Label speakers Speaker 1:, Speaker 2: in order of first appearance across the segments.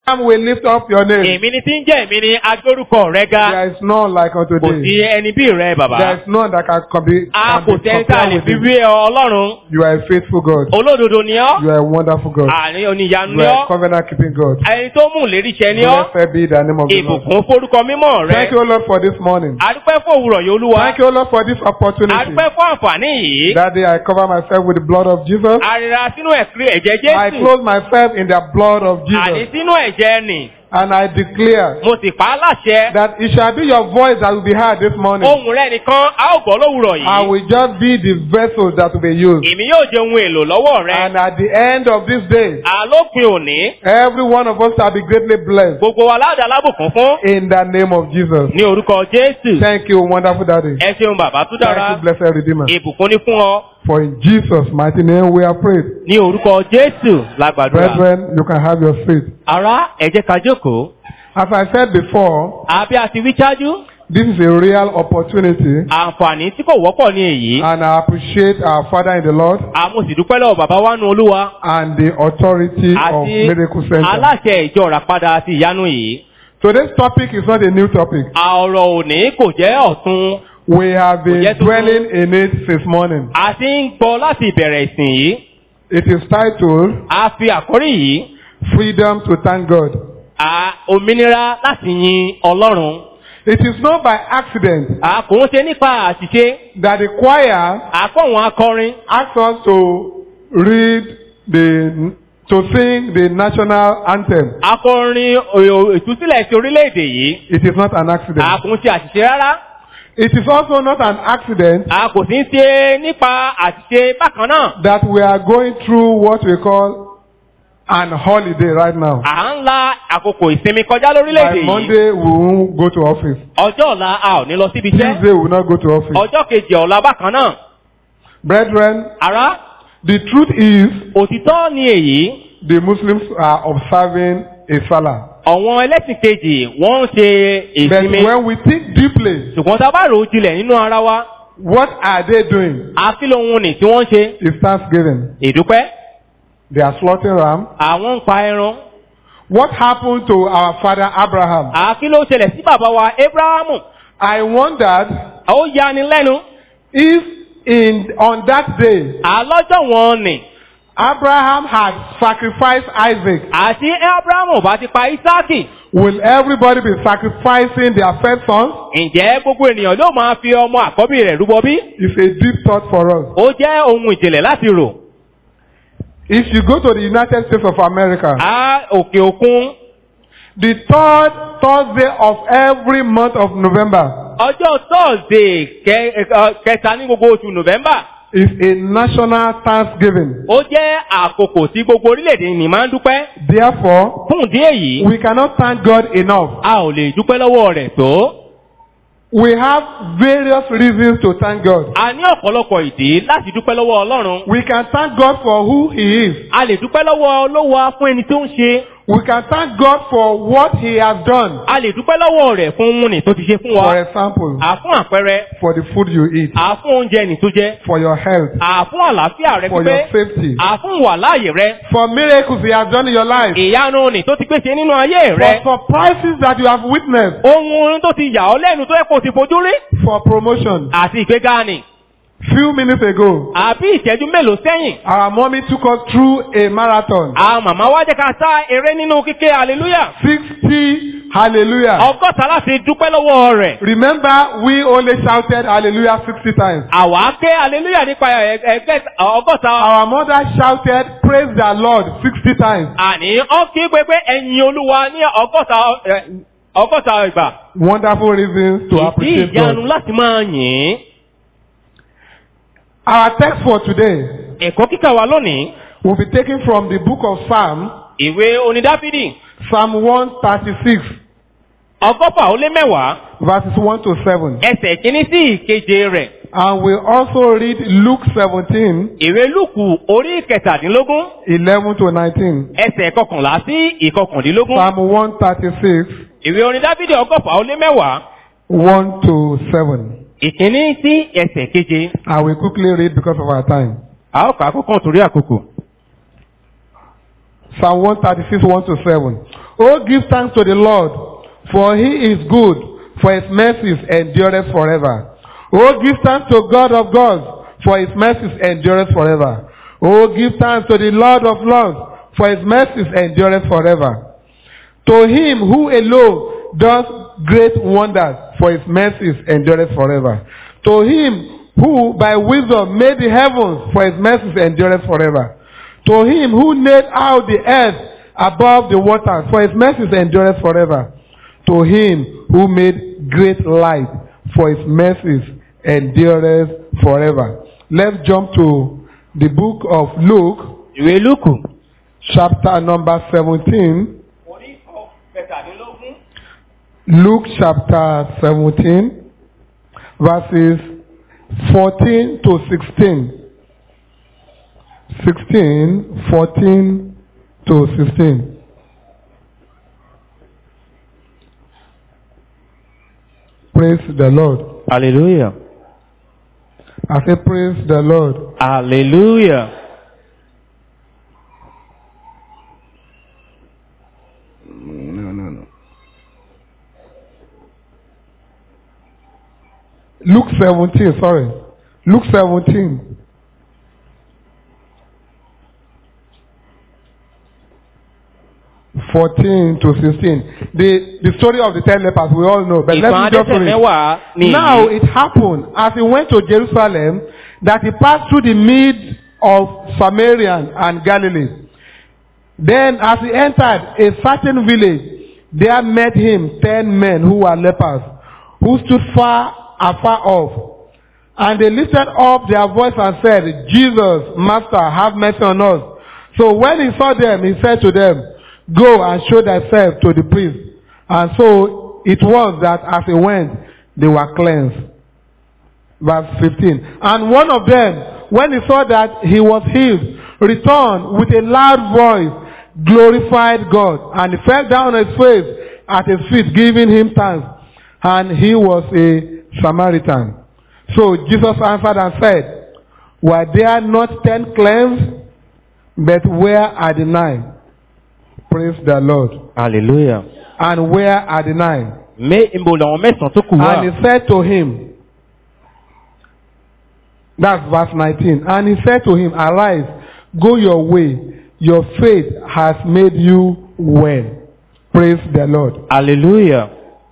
Speaker 1: am we lift up your name.
Speaker 2: èmi ni tí ń jẹ́ èmi ni agbórúkọ rẹ ga
Speaker 1: There is none like unto
Speaker 2: kò sí
Speaker 1: thee.
Speaker 2: ẹni bí rẹ bàbá
Speaker 1: There is none that can, can be,
Speaker 2: a
Speaker 1: can
Speaker 2: kò
Speaker 1: be
Speaker 2: sẹ́ni tá a
Speaker 1: compared
Speaker 2: lè
Speaker 1: with
Speaker 2: fi
Speaker 1: thee.
Speaker 2: wé ọ ọlọ́run
Speaker 1: You are a faithful God.
Speaker 2: olódodo ni ọ́
Speaker 1: You are a wonderful God.
Speaker 2: àní oníyanu
Speaker 1: You
Speaker 2: ni
Speaker 1: are
Speaker 2: ọ́
Speaker 1: a covenant keeping God.
Speaker 2: ẹni tó mú lérí iṣẹ́ ni ọ́
Speaker 1: Blessed be the name of the Lord.
Speaker 2: ìbùkún forúkọ mímọ́ rẹ
Speaker 1: Thank you, Lord, for this morning.
Speaker 2: adúpẹ́ fún òwúrọ̀ yìí olúwa
Speaker 1: Thank you, Lord, for this opportunity.
Speaker 2: adúpẹ́ fún àǹfààní yìí
Speaker 1: That day I cover myself with the blood of Jesus.
Speaker 2: àrírà sínú ẹ̀kiri ẹ̀jẹ̀
Speaker 1: I
Speaker 2: jésù
Speaker 1: clothe myself in the blood of
Speaker 2: àní
Speaker 1: Jesus.
Speaker 2: sínú ẹ̀jẹ̀ nì
Speaker 1: And I declare
Speaker 2: mo sì pa á láṣẹ
Speaker 1: that it shall be your voice that will be heard this morning.
Speaker 2: ohun rẹ nìkan a ó gbọ́ lówùrọ̀
Speaker 1: I
Speaker 2: yìí
Speaker 1: will just be the vessel that will be used.
Speaker 2: èmi yóò jẹ ohun èlò lọ́wọ́ rẹ
Speaker 1: And at the end of this day,
Speaker 2: àlópin òní
Speaker 1: every one of us shall be greatly blessed
Speaker 2: gbogbo wa láàdá lábùkún fún
Speaker 1: in the name of Jesus.
Speaker 2: ní orúkọ jésù
Speaker 1: Thank you, wonderful daddy.
Speaker 2: ẹ ṣeun bàbá tó
Speaker 1: Thank
Speaker 2: dára
Speaker 1: you, blessed Redeemer.
Speaker 2: ìbùkún ní fún ọ
Speaker 1: For in Jesus' mighty name we are prayed.
Speaker 2: ní orúkọ jésù lágbàdúrà
Speaker 1: Brethren, you can have your seat.
Speaker 2: ará ẹ jẹ́ ká jókòó
Speaker 1: As I said before,
Speaker 2: àbí a ti wí ṣáájú
Speaker 1: this is a real opportunity,
Speaker 2: àǹfààní tí kò wọ́pọ̀ ní èyí
Speaker 1: and I appreciate our Father in the Lord
Speaker 2: àmọ́ sì dúpẹ́ lọ́wọ́ bàbá wa nu olúwa
Speaker 1: and the authority of
Speaker 2: àti
Speaker 1: Miracle Center.
Speaker 2: aláṣẹ ìjọ ràpadà àti ìyanu yìí
Speaker 1: Today's topic is not a new topic.
Speaker 2: ọ̀rọ̀ òní kò jẹ́ ọ̀tun
Speaker 1: We have been
Speaker 2: Kò jẹ́ tuntun.
Speaker 1: dwelling in it since morning.
Speaker 2: a ti ń gbọ́ láti ìbẹ̀rẹ̀ ìsìn yìí
Speaker 1: It is titled
Speaker 2: a fi àkórí yìí
Speaker 1: Freedom to Thank God.
Speaker 2: a òmìnira láti yin ọlọ́run
Speaker 1: It is not by accident
Speaker 2: a kò ń ṣe nípa àṣìṣe
Speaker 1: that the choir
Speaker 2: àkọ́wọn akọrin
Speaker 1: asked us to read the to sing the national anthem.
Speaker 2: akọrin ò- ìtúsílẹ̀ ti orílẹ̀-èdè yìí
Speaker 1: It is not an
Speaker 2: a
Speaker 1: accident.
Speaker 2: kò ń ṣe àṣìṣe rárá
Speaker 1: It is also not an accident
Speaker 2: a kò sí ń ṣe nípa àṣìṣe bákan náà
Speaker 1: that we are going through what we call an holiday right now.
Speaker 2: à ń la àkókò ìsinmi kọjá lórílẹ̀-èdè
Speaker 1: By
Speaker 2: yìí
Speaker 1: Monday, we won't go to office.
Speaker 2: ọjọ́ ọ̀la a ò ní lọ síbi iṣẹ́
Speaker 1: Tuesday, we will not go to office.
Speaker 2: ọjọ́ kejì ọ̀la bákan náà
Speaker 1: Brethren,
Speaker 2: ará
Speaker 1: the truth is
Speaker 2: òtítọ́ ni èyí
Speaker 1: the Muslims are observing a Salah.
Speaker 2: àwọn ẹlẹ́sìn kejì wọ́n ń ṣe
Speaker 1: But
Speaker 2: ìsinmi
Speaker 1: when we think deeply,
Speaker 2: ṣùgbọ́n tá a bá rò ó jinlẹ̀ nínú ara wa
Speaker 1: what are they doing?
Speaker 2: àfi lóhun nì tí wọ́n ń ṣe
Speaker 1: It's Thanksgiving.
Speaker 2: ìdúpẹ́
Speaker 1: They are slaughtering ram.
Speaker 2: àwọn ń pa ẹran
Speaker 1: What happened to our father Abraham?
Speaker 2: àfi ló ṣẹlẹ̀ sí bàbá wa abrahamu
Speaker 1: I wondered
Speaker 2: ó yani lẹ́nu
Speaker 1: if in on that day
Speaker 2: àlọ́jọ́ wọn nì
Speaker 1: Abraham had sacrificed Isaac.
Speaker 2: àti abrahamu bá ti pa isaki
Speaker 1: Will everybody be sacrificing their first son?
Speaker 2: ǹjẹ́ gbogbo ènìyàn ló máa fi ọmọ àkọ́bí rẹ̀ rúbọ bí?
Speaker 1: It's a deep thought for us.
Speaker 2: ó jẹ́ ohun ìjìnlẹ̀ láti rò.
Speaker 1: If you go to the United States of America,
Speaker 2: a òkè òkun
Speaker 1: the third Thursday of every month of November
Speaker 2: ọjọ́ thursday kẹ- ẹ- kẹta ní gbogbo oṣù november
Speaker 1: is a national Thanksgiving.
Speaker 2: ó jẹ́ àkókò tí gbogbo orílẹ̀-èdè ní máa ń dúpẹ́.
Speaker 1: Therefore,
Speaker 2: fún ìdí èyí
Speaker 1: we cannot thank God enough.
Speaker 2: a ò lè dúpẹ́ lọ́wọ́ rẹ̀ tó.
Speaker 1: We have various reasons to thank God.
Speaker 2: a ní ọ̀pọ̀lọpọ̀ ìdí láti dúpẹ́ lọ́wọ́ ọlọ́run.
Speaker 1: We can thank God for who He is.
Speaker 2: a lè dúpẹ́ lọ́wọ́ olówó fún ẹni tó ń ṣe.
Speaker 1: We can thank God for what He has done.
Speaker 2: a lè dúpẹ́ lọ́wọ́ rẹ̀ fún ohun nì tó ti ṣe fún
Speaker 1: For
Speaker 2: wa.
Speaker 1: example,
Speaker 2: à fún àpẹẹrẹ
Speaker 1: for the food you eat,
Speaker 2: à fún oúnjẹ nì tó jẹ.
Speaker 1: for your health,
Speaker 2: à fún àlàáfíà rẹ
Speaker 1: for your
Speaker 2: pípé.
Speaker 1: safety,
Speaker 2: à fún wàláàyè rẹ.
Speaker 1: for miracles He has done in your life,
Speaker 2: ìyanu nì tó ti pèsè nínú ayé rẹ.
Speaker 1: for surprises that you have witnessed,
Speaker 2: ohun tó ti yà ọ́ lẹ́nu tó yẹ kó o ti fojú rí.
Speaker 1: for promotion.
Speaker 2: àti ìgbéga ni.
Speaker 1: Few minutes ago,
Speaker 2: àbí ìṣẹ́jú mélòó sẹ́yìn.
Speaker 1: our mommy took us through a marathon.
Speaker 2: àwọn màmá wa jẹ́ ká sá eré nínú kíké hallelujah.
Speaker 1: 60 hallelujah.
Speaker 2: ọgọ́ta láti dúpẹ́ lọ́wọ́ rẹ̀.
Speaker 1: Remember, we only shouted hallelujah 60 times.
Speaker 2: àwa ké hallelujah nípa ẹ- ẹgbẹ́ ọgọ́ta.
Speaker 1: Our mother shouted praise the Lord 60 times.
Speaker 2: àní ọ́ kí pé pé ẹ̀yin olúwa ní ọgọ́ta ẹ, ọgọ́ta ìgbà.
Speaker 1: Wonderful reasons to
Speaker 2: ìdí
Speaker 1: appreciate
Speaker 2: ìyanu
Speaker 1: God.
Speaker 2: láti máa yìn ín.
Speaker 1: Our text for today
Speaker 2: ẹ̀kọ́ kíkà wa lónìí.
Speaker 1: will be taken from the book of Psalm,
Speaker 2: ìwé onídáfídì
Speaker 1: Psalm 136,
Speaker 2: ọgọ́fà ó lé mẹ́wàá
Speaker 1: verses 1 to 7.
Speaker 2: ẹsẹ̀ kìíní sí ìkeje rẹ̀.
Speaker 1: And we also read Luke 17,
Speaker 2: ìwé lùkù orí kẹtàdínlógún
Speaker 1: 11 to 19.
Speaker 2: ẹsẹ̀ kọkànlá sí ìkọkàndínlógún.
Speaker 1: Psalm 136,
Speaker 2: ìwé orin dávidi ọgọ́fà ó lé mẹ́wàá
Speaker 1: 1 to 7.
Speaker 2: ìkíní sí ẹsẹ̀ keje.
Speaker 1: I will quickly read because of our time.
Speaker 2: a ó kà á kókàn torí àkókò.
Speaker 1: Psalm 136, 1 to 7. Oh, give thanks to the Lord, for he is good, for his mercies endureth forever. Oh, give thanks to God of gods, for his mercies endureth forever. Oh, give thanks to the Lord of lords, for his mercies endureth forever. To him who alone does great wonders, for his mercies endureth forever. To him who by wisdom made the heavens, for his mercies endureth forever. To him who laid out the earth above the waters, for his mercies endureth forever. To him who made great light, for his mercies endureth forever. Let's jump to the book of Luke,
Speaker 2: ìwé lúkù.
Speaker 1: chapter number 17.
Speaker 2: orí kẹtàdínlógún.
Speaker 1: Luke chapter 17, verses 14 to 16. 16, 14 to 16. Praise the Lord.
Speaker 2: hallelujah.
Speaker 1: I say, Praise the Lord.
Speaker 2: hallelujah.
Speaker 1: No, no, no. Luke 17, sorry. Luke 17. Fourteen to sixteen. The the story of the ten lepers we all know, but
Speaker 2: ìtàn
Speaker 1: let me just
Speaker 2: adẹ́tẹ̀
Speaker 1: read.
Speaker 2: mẹ́wàá ni
Speaker 1: Now
Speaker 2: èyí.
Speaker 1: it happened as he went to Jerusalem that he passed through the midst of Samaria and Galilee. Then as he entered a certain village, there met him ten men who were lepers, who stood far afar off. And they lifted up their voice and said, Jesus, Master, have mercy on us. So when he saw them, he said to them, Go and show thyself to the priest. And so it was that as he went, they were cleansed. Verse 15. And one of them, when he saw that he was healed, returned with a loud voice, glorified God, and he fell down on his face at his feet, giving him thanks. And he was a Samaritan. So Jesus answered and said, Were there not ten cleansed? But where are the nine? Praise the Lord.
Speaker 2: hallelujah.
Speaker 1: And where are the nine?
Speaker 2: mé ibo làwọn mẹ́sàn-án tó kù wá.
Speaker 1: And he said to him, that's verse 19. And he said to him, Arise, go your way. Your faith has made you well. Praise the Lord.
Speaker 2: hallelujah.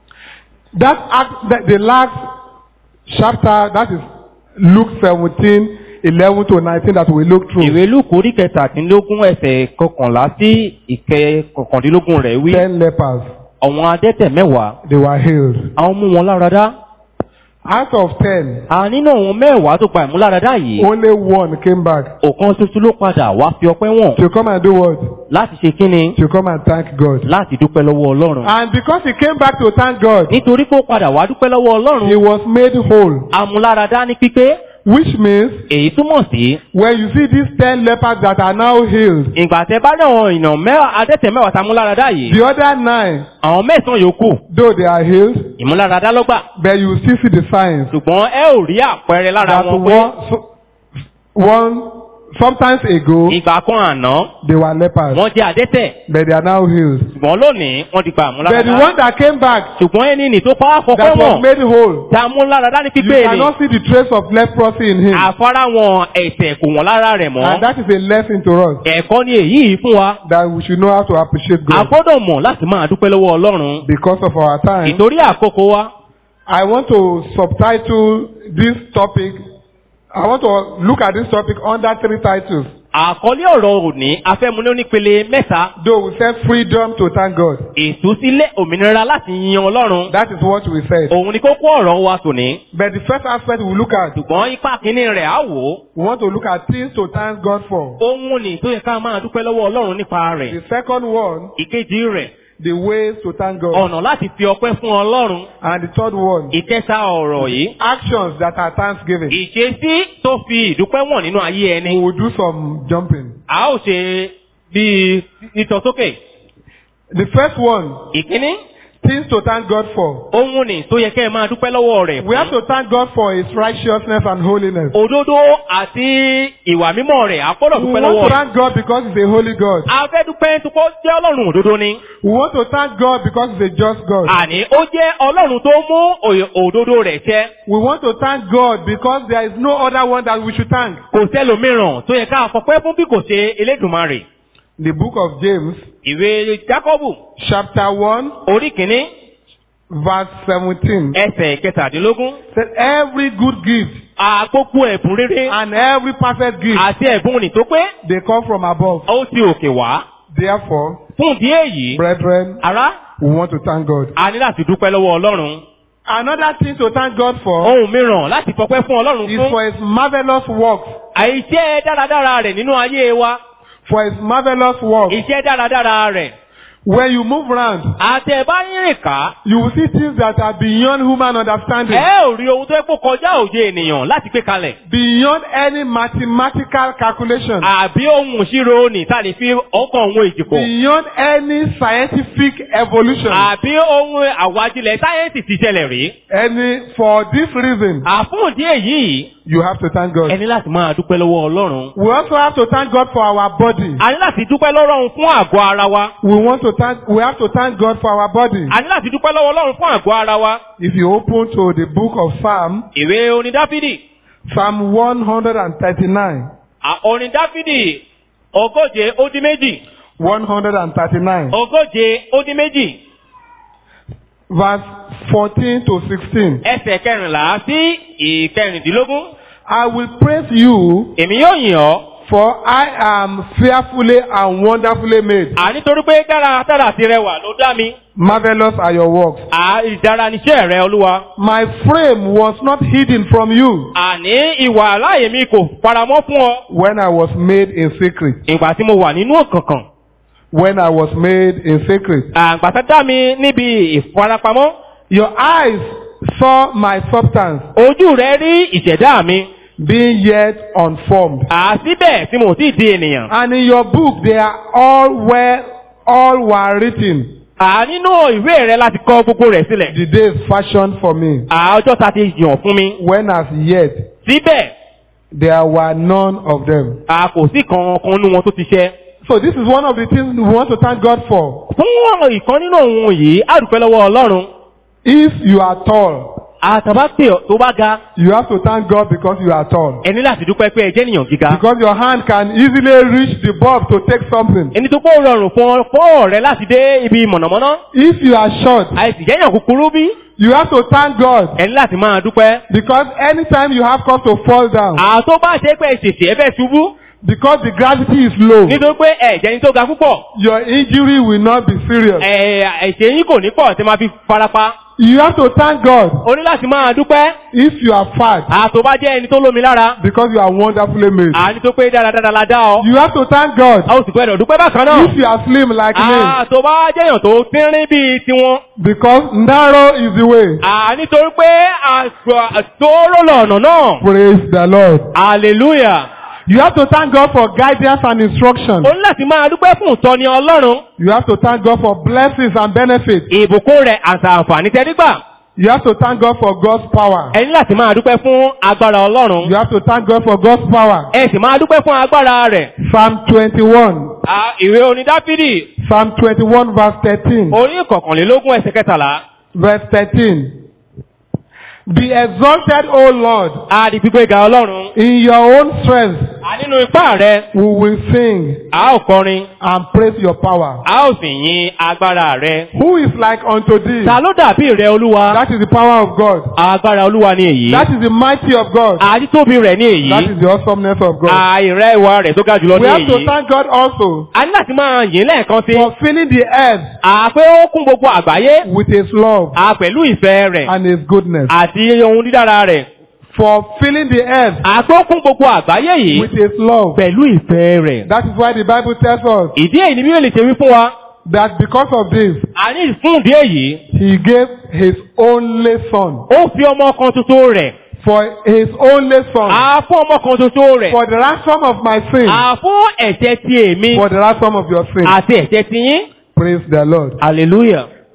Speaker 1: That act, that the last chapter, that is Luke 17, 11 to 19 that we look through.
Speaker 2: ìwé lúkù orí kẹtàdínlógún ẹsẹ̀ kọkànlá sí ìkẹ kọkàndínlógún rẹ̀ wí.
Speaker 1: Ten lepers,
Speaker 2: àwọn adẹ́tẹ̀ mẹ́wàá.
Speaker 1: they were healed.
Speaker 2: àwọn mú wọn láradá.
Speaker 1: Out of ten,
Speaker 2: à nínú àwọn mẹ́wàá tó gba ìmúláradá yìí.
Speaker 1: only one came back
Speaker 2: ọ̀kan ṣoṣo ló padà wá fi ọpẹ́ wọ̀n.
Speaker 1: to come and do what?
Speaker 2: láti ṣe kíni.
Speaker 1: To come and thank God.
Speaker 2: láti dúpẹ́ lọ́wọ́ ọlọ́run.
Speaker 1: And because he came back to thank God,
Speaker 2: nítorí pé ó padà wá dúpẹ́ lọ́wọ́
Speaker 1: he
Speaker 2: ọlọ́run.
Speaker 1: was made whole.
Speaker 2: amúláradá ní pípé.
Speaker 1: Which means
Speaker 2: èyí túmọ̀ sí.
Speaker 1: when you see these ten lepers that are now healed,
Speaker 2: ìgbà tẹ bá dẹ̀ wọn ìnà mẹ́wàá adẹ́tẹ̀ mẹ́wàá tá múláradá yìí.
Speaker 1: the other nine,
Speaker 2: àwọn mẹ́sàn-án yòókù.
Speaker 1: though they are healed,
Speaker 2: ìmúláradá lọ́gbà.
Speaker 1: but you still see the signs
Speaker 2: ṣùgbọ́n ẹ ò rí àpẹẹrẹ lára
Speaker 1: that
Speaker 2: wọn pé
Speaker 1: one, so, one sometimes ago
Speaker 2: ìgbà kan àná
Speaker 1: they were lepers,
Speaker 2: wọ́n jẹ́ adẹ́tẹ̀.
Speaker 1: but they are now healed.
Speaker 2: ṣùgbọ́n lónìí wọ́n ti gba
Speaker 1: But the
Speaker 2: àmúláradá.
Speaker 1: one that came back
Speaker 2: ṣùgbọ́n ẹni nì tó pa á fọpẹ́
Speaker 1: that was
Speaker 2: wọn.
Speaker 1: made whole,
Speaker 2: tá múláradá ní
Speaker 1: you
Speaker 2: pípé ni.
Speaker 1: cannot see the trace of leprosy in him,
Speaker 2: àfárá wọn ẹ̀tẹ̀ kò wọ́n lára rẹ̀
Speaker 1: and
Speaker 2: mọ́.
Speaker 1: that is a lesson to us
Speaker 2: ẹ̀kọ́ ni èyí yìí fún wa.
Speaker 1: that we should know how to appreciate
Speaker 2: a
Speaker 1: God
Speaker 2: gbọ́dọ̀ mọ̀ láti máa dúpẹ́ lọ́wọ́ ọlọ́run.
Speaker 1: because of our time.
Speaker 2: ìtorí àkókò wa.
Speaker 1: I want to subtitle this topic. I want to look at this topic under three titles.
Speaker 2: àkọlé ọ̀rọ̀ òní afẹ́múlé onípele mẹ́ta.
Speaker 1: Though we said freedom to thank God.
Speaker 2: ìtúsílẹ̀ òmìnira láti yin ọlọ́run.
Speaker 1: That is what we said.
Speaker 2: òun ni kókó ọ̀rọ̀ wa tòní.
Speaker 1: But the first aspect we look at,
Speaker 2: ṣùgbọ́n ipa kínní rẹ̀ á wò ó.
Speaker 1: we want to look at things to thank God for.
Speaker 2: ohun ni tó yẹ ká máa dúpẹ́ lọ́wọ́ ọlọ́run nípa rẹ̀.
Speaker 1: The second one,
Speaker 2: ìkejì rẹ̀
Speaker 1: the ways to thank God.
Speaker 2: ọ̀nà láti fi ọpẹ́ fún ọlọ́run.
Speaker 1: And the third one,
Speaker 2: ìkẹta ọ̀rọ̀ yìí.
Speaker 1: actions that are thanksgiving.
Speaker 2: ìṣesí tó fi ìdúpẹ́ wọ̀n nínú ayé
Speaker 1: We
Speaker 2: ẹni.
Speaker 1: will do some jumping.
Speaker 2: a ó ṣe bíi ìtọ̀ sókè.
Speaker 1: The first one,
Speaker 2: ìkíní
Speaker 1: things to thank God for.
Speaker 2: ohun ni tó yẹ kẹ́ ẹ máa dúpẹ́ lọ́wọ́ rẹ̀
Speaker 1: We have to thank God for His righteousness and holiness.
Speaker 2: òdodo àti ìwà mímọ́ rẹ̀ àpọ́dọ̀
Speaker 1: We
Speaker 2: dúpẹ́
Speaker 1: want
Speaker 2: lọ́wọ́
Speaker 1: to
Speaker 2: rẹ̀.
Speaker 1: thank God because He's a holy God.
Speaker 2: a fẹ́ dúpẹ́ tó kọ́ jẹ́ ọlọ́run òdodo ni.
Speaker 1: We want to thank God because He's a just God.
Speaker 2: àní ó jẹ́ ọlọ́run tó mú òye- òdodo rẹ̀ ṣẹ.
Speaker 1: We want to thank God because there is no other one that we should thank.
Speaker 2: kò sẹ́lòmíràn tó yẹ ká fọpẹ́ fún bí kò ṣe elédùnmarè.
Speaker 1: The book of James,
Speaker 2: ìwé jákọ́bù
Speaker 1: chapter 1,
Speaker 2: orí kìíní
Speaker 1: verse 17.
Speaker 2: ẹsẹ̀ kẹtàdínlógún.
Speaker 1: Said every good gift
Speaker 2: àgbógbó ẹ̀bùn rere
Speaker 1: and every perfect gift
Speaker 2: àti ẹ̀bùn nì tó pé
Speaker 1: they come from above.
Speaker 2: ó ti òkè wá.
Speaker 1: Therefore,
Speaker 2: fún ìdí èyí
Speaker 1: brethren,
Speaker 2: ará
Speaker 1: we want to thank God.
Speaker 2: a ní láti dúpẹ́ lọ́wọ́ ọlọ́run.
Speaker 1: Another thing to thank God for
Speaker 2: ohun mìíràn láti fọpẹ́ fún ọlọ́run
Speaker 1: is
Speaker 2: fún
Speaker 1: for His marvelous works.
Speaker 2: àìṣe dáradára rẹ̀ nínú ayé wa.
Speaker 1: For His marvelous works.
Speaker 2: iṣẹ́ dáradára rẹ̀.
Speaker 1: When you move around,
Speaker 2: àti ẹ̀ bá ń rìn ká.
Speaker 1: you will see things that are beyond human understanding.
Speaker 2: ẹ ò rí ohun tó yẹ kó kọjá òye ènìyàn láti gbé kalẹ̀.
Speaker 1: Beyond any mathematical calculation.
Speaker 2: àbí ohun ìṣirò ní tá a lè fi ọkàn ohun ìjìkọ̀.
Speaker 1: Beyond any scientific evolution.
Speaker 2: àbí ohun àwájílẹ̀ sáyẹ́ǹsì ti ṣẹlẹ̀ rí.
Speaker 1: Any, for this reason,
Speaker 2: àfún ìdí èyí
Speaker 1: you have to thank God.
Speaker 2: ẹni láti máa dúpẹ́ lọ́wọ́ ọlọ́run.
Speaker 1: We also have to thank God for our body.
Speaker 2: a ní láti dúpẹ́ lọ́rọ̀ fún àgọ́ ara wa.
Speaker 1: We want to thank, we have to thank God for our body.
Speaker 2: a ní láti dúpẹ́ lọ́wọ́ ọlọ́run fún àgọ́ ara wa.
Speaker 1: If you open to the book of Psalm,
Speaker 2: ìwé orin dáfídì
Speaker 1: Psalm 139,
Speaker 2: à- orin dáfídì ogóje ó dín méjì
Speaker 1: 139,
Speaker 2: ogóje ó dín méjì
Speaker 1: verse 14 to 16.
Speaker 2: ẹsẹ̀ kẹrìnlá sí ìkẹrìndínlógún.
Speaker 1: I will praise you,
Speaker 2: èmi yóò yìn ọ́.
Speaker 1: for I am fearfully and wonderfully made.
Speaker 2: à nítorí pé dáradára ti rẹwà ló dá mi.
Speaker 1: Marvelous are your works.
Speaker 2: à ìdára níṣẹ́ rẹ olúwa.
Speaker 1: My frame was not hidden from you
Speaker 2: àní ìwà láàyè mi kò faramọ́ fún ọ.
Speaker 1: when I was made in secret.
Speaker 2: ìgbà tí mo wà nínú òkànkàn.
Speaker 1: When I was made in secret.
Speaker 2: àgbà tá dá mi níbi ìfarapamọ́.
Speaker 1: Your eyes saw my substance
Speaker 2: ojú rẹ rí ìṣẹ̀dá mi.
Speaker 1: being yet unformed.
Speaker 2: àsíbẹ̀ tí mo ti di ènìyàn.
Speaker 1: And in your book they are all where all were written.
Speaker 2: à nínú ìwé rẹ láti kọ gbogbo rẹ̀ sílẹ̀.
Speaker 1: The days fashioned for me.
Speaker 2: à ọjọ́ ta ti yàn fún mi.
Speaker 1: When as yet
Speaker 2: síbẹ̀
Speaker 1: there were none of them.
Speaker 2: a kò sí kankan nínú wọn tó ti ṣẹ.
Speaker 1: So this is one of the things we want to thank God for.
Speaker 2: fún ìkan nínú òun yìí a dúpẹ́ lọ́wọ́ ọlọ́run.
Speaker 1: If you are tall,
Speaker 2: àtàbá pè ọ́ tó bá ga
Speaker 1: you have to thank God because you are tall.
Speaker 2: ẹni láti dúpẹ́ pé ẹ jẹ́ ènìyàn gíga.
Speaker 1: Because your hand can easily reach the bulb to take something.
Speaker 2: ẹni tó kó rọrùn fún ọ fún ọ̀rẹ́ láti dé ibi mọ̀nàmọ́ná.
Speaker 1: If you are short,
Speaker 2: àìsí jẹ́yàn kúkúrú bí.
Speaker 1: you have to thank God
Speaker 2: ẹni láti máa dúpẹ́.
Speaker 1: because anytime you have cause to fall down,
Speaker 2: àtó bá ṣe pé ṣèṣe ẹ fẹ́ ṣubú.
Speaker 1: because the gravity is low,
Speaker 2: nítorí pé ẹ̀jẹ̀ ni tó ga púpọ̀.
Speaker 1: your injury will not be serious.
Speaker 2: ẹ̀ ẹ̀ṣẹ̀ yín kò ní pọ̀ tí máa fi farapa.
Speaker 1: You have to thank God
Speaker 2: o ní láti máa dúpẹ́.
Speaker 1: if you are fat
Speaker 2: àtó bá jẹ́ ẹni tó lómi lára.
Speaker 1: because you are wonderfully made.
Speaker 2: àní tó pé dáradára la dá ọ.
Speaker 1: You have to thank God
Speaker 2: a ó sì gbọ́dọ̀ dúpẹ́ bákan náà.
Speaker 1: if you are slim like me
Speaker 2: àtó bá jẹ́yàn tó tínrín bíi tiwọn.
Speaker 1: because narrow is the way.
Speaker 2: àní torí pé àtòrò lọ̀nà náà.
Speaker 1: Praise the Lord.
Speaker 2: hallelujah.
Speaker 1: You have to thank God for guidance and instruction.
Speaker 2: o ní láti máa dúpẹ́ fún ìtọ́ni ọlọ́run.
Speaker 1: You have to thank God for blessings and benefits.
Speaker 2: ìbùkún rẹ̀ àti àǹfààní tẹ́rígbà.
Speaker 1: You have to thank God for God's power.
Speaker 2: ẹ ní láti máa dúpẹ́ fún agbára ọlọ́run.
Speaker 1: You have to thank God for God's power.
Speaker 2: ẹ sì máa dúpẹ́ fún agbára rẹ̀.
Speaker 1: Psalm 21.
Speaker 2: À, ìwé orin dáfídì
Speaker 1: Psalm 21 verse 13.
Speaker 2: orí ìkọ̀kànlélógún ẹsẹ̀ kẹtàlá.
Speaker 1: Verse 13. Be exalted, O Lord,
Speaker 2: a di gbígbé ga ọlọ́run.
Speaker 1: in your own strength.
Speaker 2: a nínú ipá rẹ̀
Speaker 1: We will sing
Speaker 2: a ó kọrin
Speaker 1: and praise your power.
Speaker 2: a ó sì yin agbára rẹ̀.
Speaker 1: Who is like unto thee?
Speaker 2: ta ló dàbí rẹ̀ olúwa.
Speaker 1: That is the power of God.
Speaker 2: agbára olúwa ni èyí.
Speaker 1: That is the mighty of God.
Speaker 2: àdítóbi rẹ̀ ní
Speaker 1: That
Speaker 2: èyí.
Speaker 1: is the awesomeness of God.
Speaker 2: àìrẹ́ ìwà rẹ̀ tó ga jùlọ
Speaker 1: We
Speaker 2: ní
Speaker 1: have to
Speaker 2: èyí.
Speaker 1: thank God also
Speaker 2: a ní láti máa yìn lẹ́ẹ̀kan sí.
Speaker 1: for filling the earth
Speaker 2: àpé ó kún gbogbo àgbáyé.
Speaker 1: with His love
Speaker 2: a pẹ̀lú ìfẹ́ rẹ̀
Speaker 1: and His goodness.
Speaker 2: àti ohun dídára rẹ̀.
Speaker 1: For filling the earth
Speaker 2: àpé ó kún gbogbo àgbáyé yìí
Speaker 1: with His love.
Speaker 2: pẹ̀lú ìfẹ́ rẹ̀.
Speaker 1: That is why the Bible tells us
Speaker 2: ìdí èyí ni bí ó lè ṣe wí fún wa.
Speaker 1: that because of this,
Speaker 2: a ní fún ìdí èyí.
Speaker 1: He gave His only Son.
Speaker 2: ó fi ọmọ kan tuntun rẹ̀.
Speaker 1: For His only Son.
Speaker 2: a fún ọmọ kan tuntun rẹ̀.
Speaker 1: For the ransom of my sin.
Speaker 2: a fún ẹ̀ṣẹ̀ ti èmi
Speaker 1: For the ransom of your sin.
Speaker 2: àti ẹ̀ṣẹ̀ ti yín.
Speaker 1: Praise the Lord.
Speaker 2: hallelujah.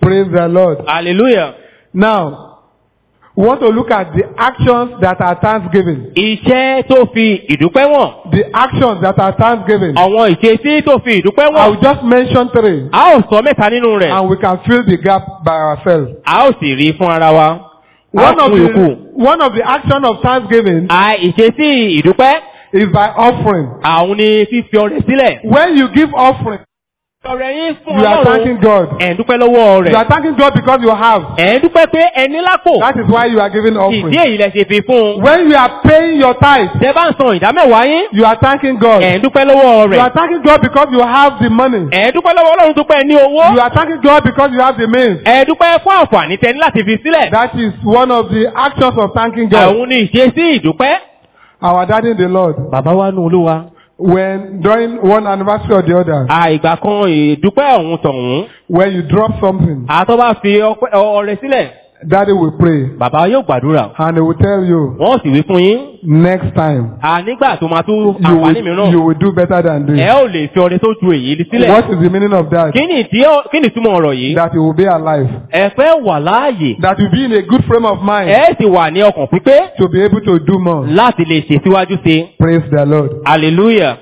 Speaker 1: Praise the Lord.
Speaker 2: hallelujah.
Speaker 1: Now, we want to look at the actions that are thanksgiving.
Speaker 2: iṣẹ́ tó fi ìdúpẹ́ wọ̀n.
Speaker 1: The actions that are thanksgiving.
Speaker 2: àwọn ìṣesí tó fi ìdúpẹ́
Speaker 1: I
Speaker 2: wọ̀n.
Speaker 1: will just mention three,
Speaker 2: a ó sọ mẹ́ta nínú rẹ̀.
Speaker 1: and we can fill the gap by ourselves.
Speaker 2: a ó sì rí fún ara wa. a
Speaker 1: One of
Speaker 2: fún yòókù.
Speaker 1: the one of the action of thanksgiving
Speaker 2: a ìṣesí ìdúpẹ́.
Speaker 1: is by offering.
Speaker 2: àwọn ni fífi ọrẹ sílẹ̀.
Speaker 1: When you give offering,
Speaker 2: ọrẹ yín fún
Speaker 1: you are thanking
Speaker 2: ọlọ́run.
Speaker 1: God.
Speaker 2: ẹ̀ ń dúpẹ́ lọ́wọ́
Speaker 1: You
Speaker 2: rẹ̀.
Speaker 1: are thanking God because you have.
Speaker 2: ẹ̀ ń dúpẹ́ pé ẹni lápò.
Speaker 1: That is why you are giving
Speaker 2: ìdí
Speaker 1: offering.
Speaker 2: èyí lẹ ṣe fi fún un.
Speaker 1: When you are paying your tithe,
Speaker 2: tẹ bá ń san ìdámẹ́wàá yín.
Speaker 1: you are thanking God.
Speaker 2: ẹ̀ ń dúpẹ́ lọ́wọ́
Speaker 1: You are
Speaker 2: rẹ̀.
Speaker 1: thanking God because you have the money.
Speaker 2: ẹ̀ ń dúpẹ́ lọ́wọ́ ọlọ́run tó pẹ́ ní owó.
Speaker 1: You are thanking God because you have the means.
Speaker 2: ẹ̀ ń dúpẹ́ fún àǹfààní tẹni láti fi sílẹ̀.
Speaker 1: That is one of the actions of thanking God.
Speaker 2: àwọn ni ìṣesí ìdúpẹ́.
Speaker 1: Our daddy in the Lord.
Speaker 2: bàbá wa nù olúwa.
Speaker 1: When during one anniversary or the other,
Speaker 2: àìgbà kan ìdúpẹ́ ọ̀hún tọ̀hún.
Speaker 1: when you drop something,
Speaker 2: àtọ́ bá fi ọpẹ́- ọrẹ sílẹ̀.
Speaker 1: daddy will pray
Speaker 2: bàbá yóò gbàdúrà.
Speaker 1: and he will tell you
Speaker 2: wọ́n sì wí fún yín.
Speaker 1: next time
Speaker 2: à nígbà tó máa tún
Speaker 1: you
Speaker 2: àǹfààní
Speaker 1: will,
Speaker 2: mìíràn.
Speaker 1: you will do better than
Speaker 2: ẹ
Speaker 1: this.
Speaker 2: ò lè fi ọrẹ tó ju èyí sílẹ̀.
Speaker 1: What is the meaning of that?
Speaker 2: kí ni ìdí ọ- kí ni ìtumọ̀ ọ̀rọ̀ yìí?
Speaker 1: That you will be alive.
Speaker 2: ẹ fẹ́ wà láàyè.
Speaker 1: That you be in a good frame of mind
Speaker 2: ẹ sì wà ní ọkàn pípé
Speaker 1: to be able to do more.
Speaker 2: láti lè ṣèsíwájú sí i.
Speaker 1: Praise the Lord.
Speaker 2: hallelujah.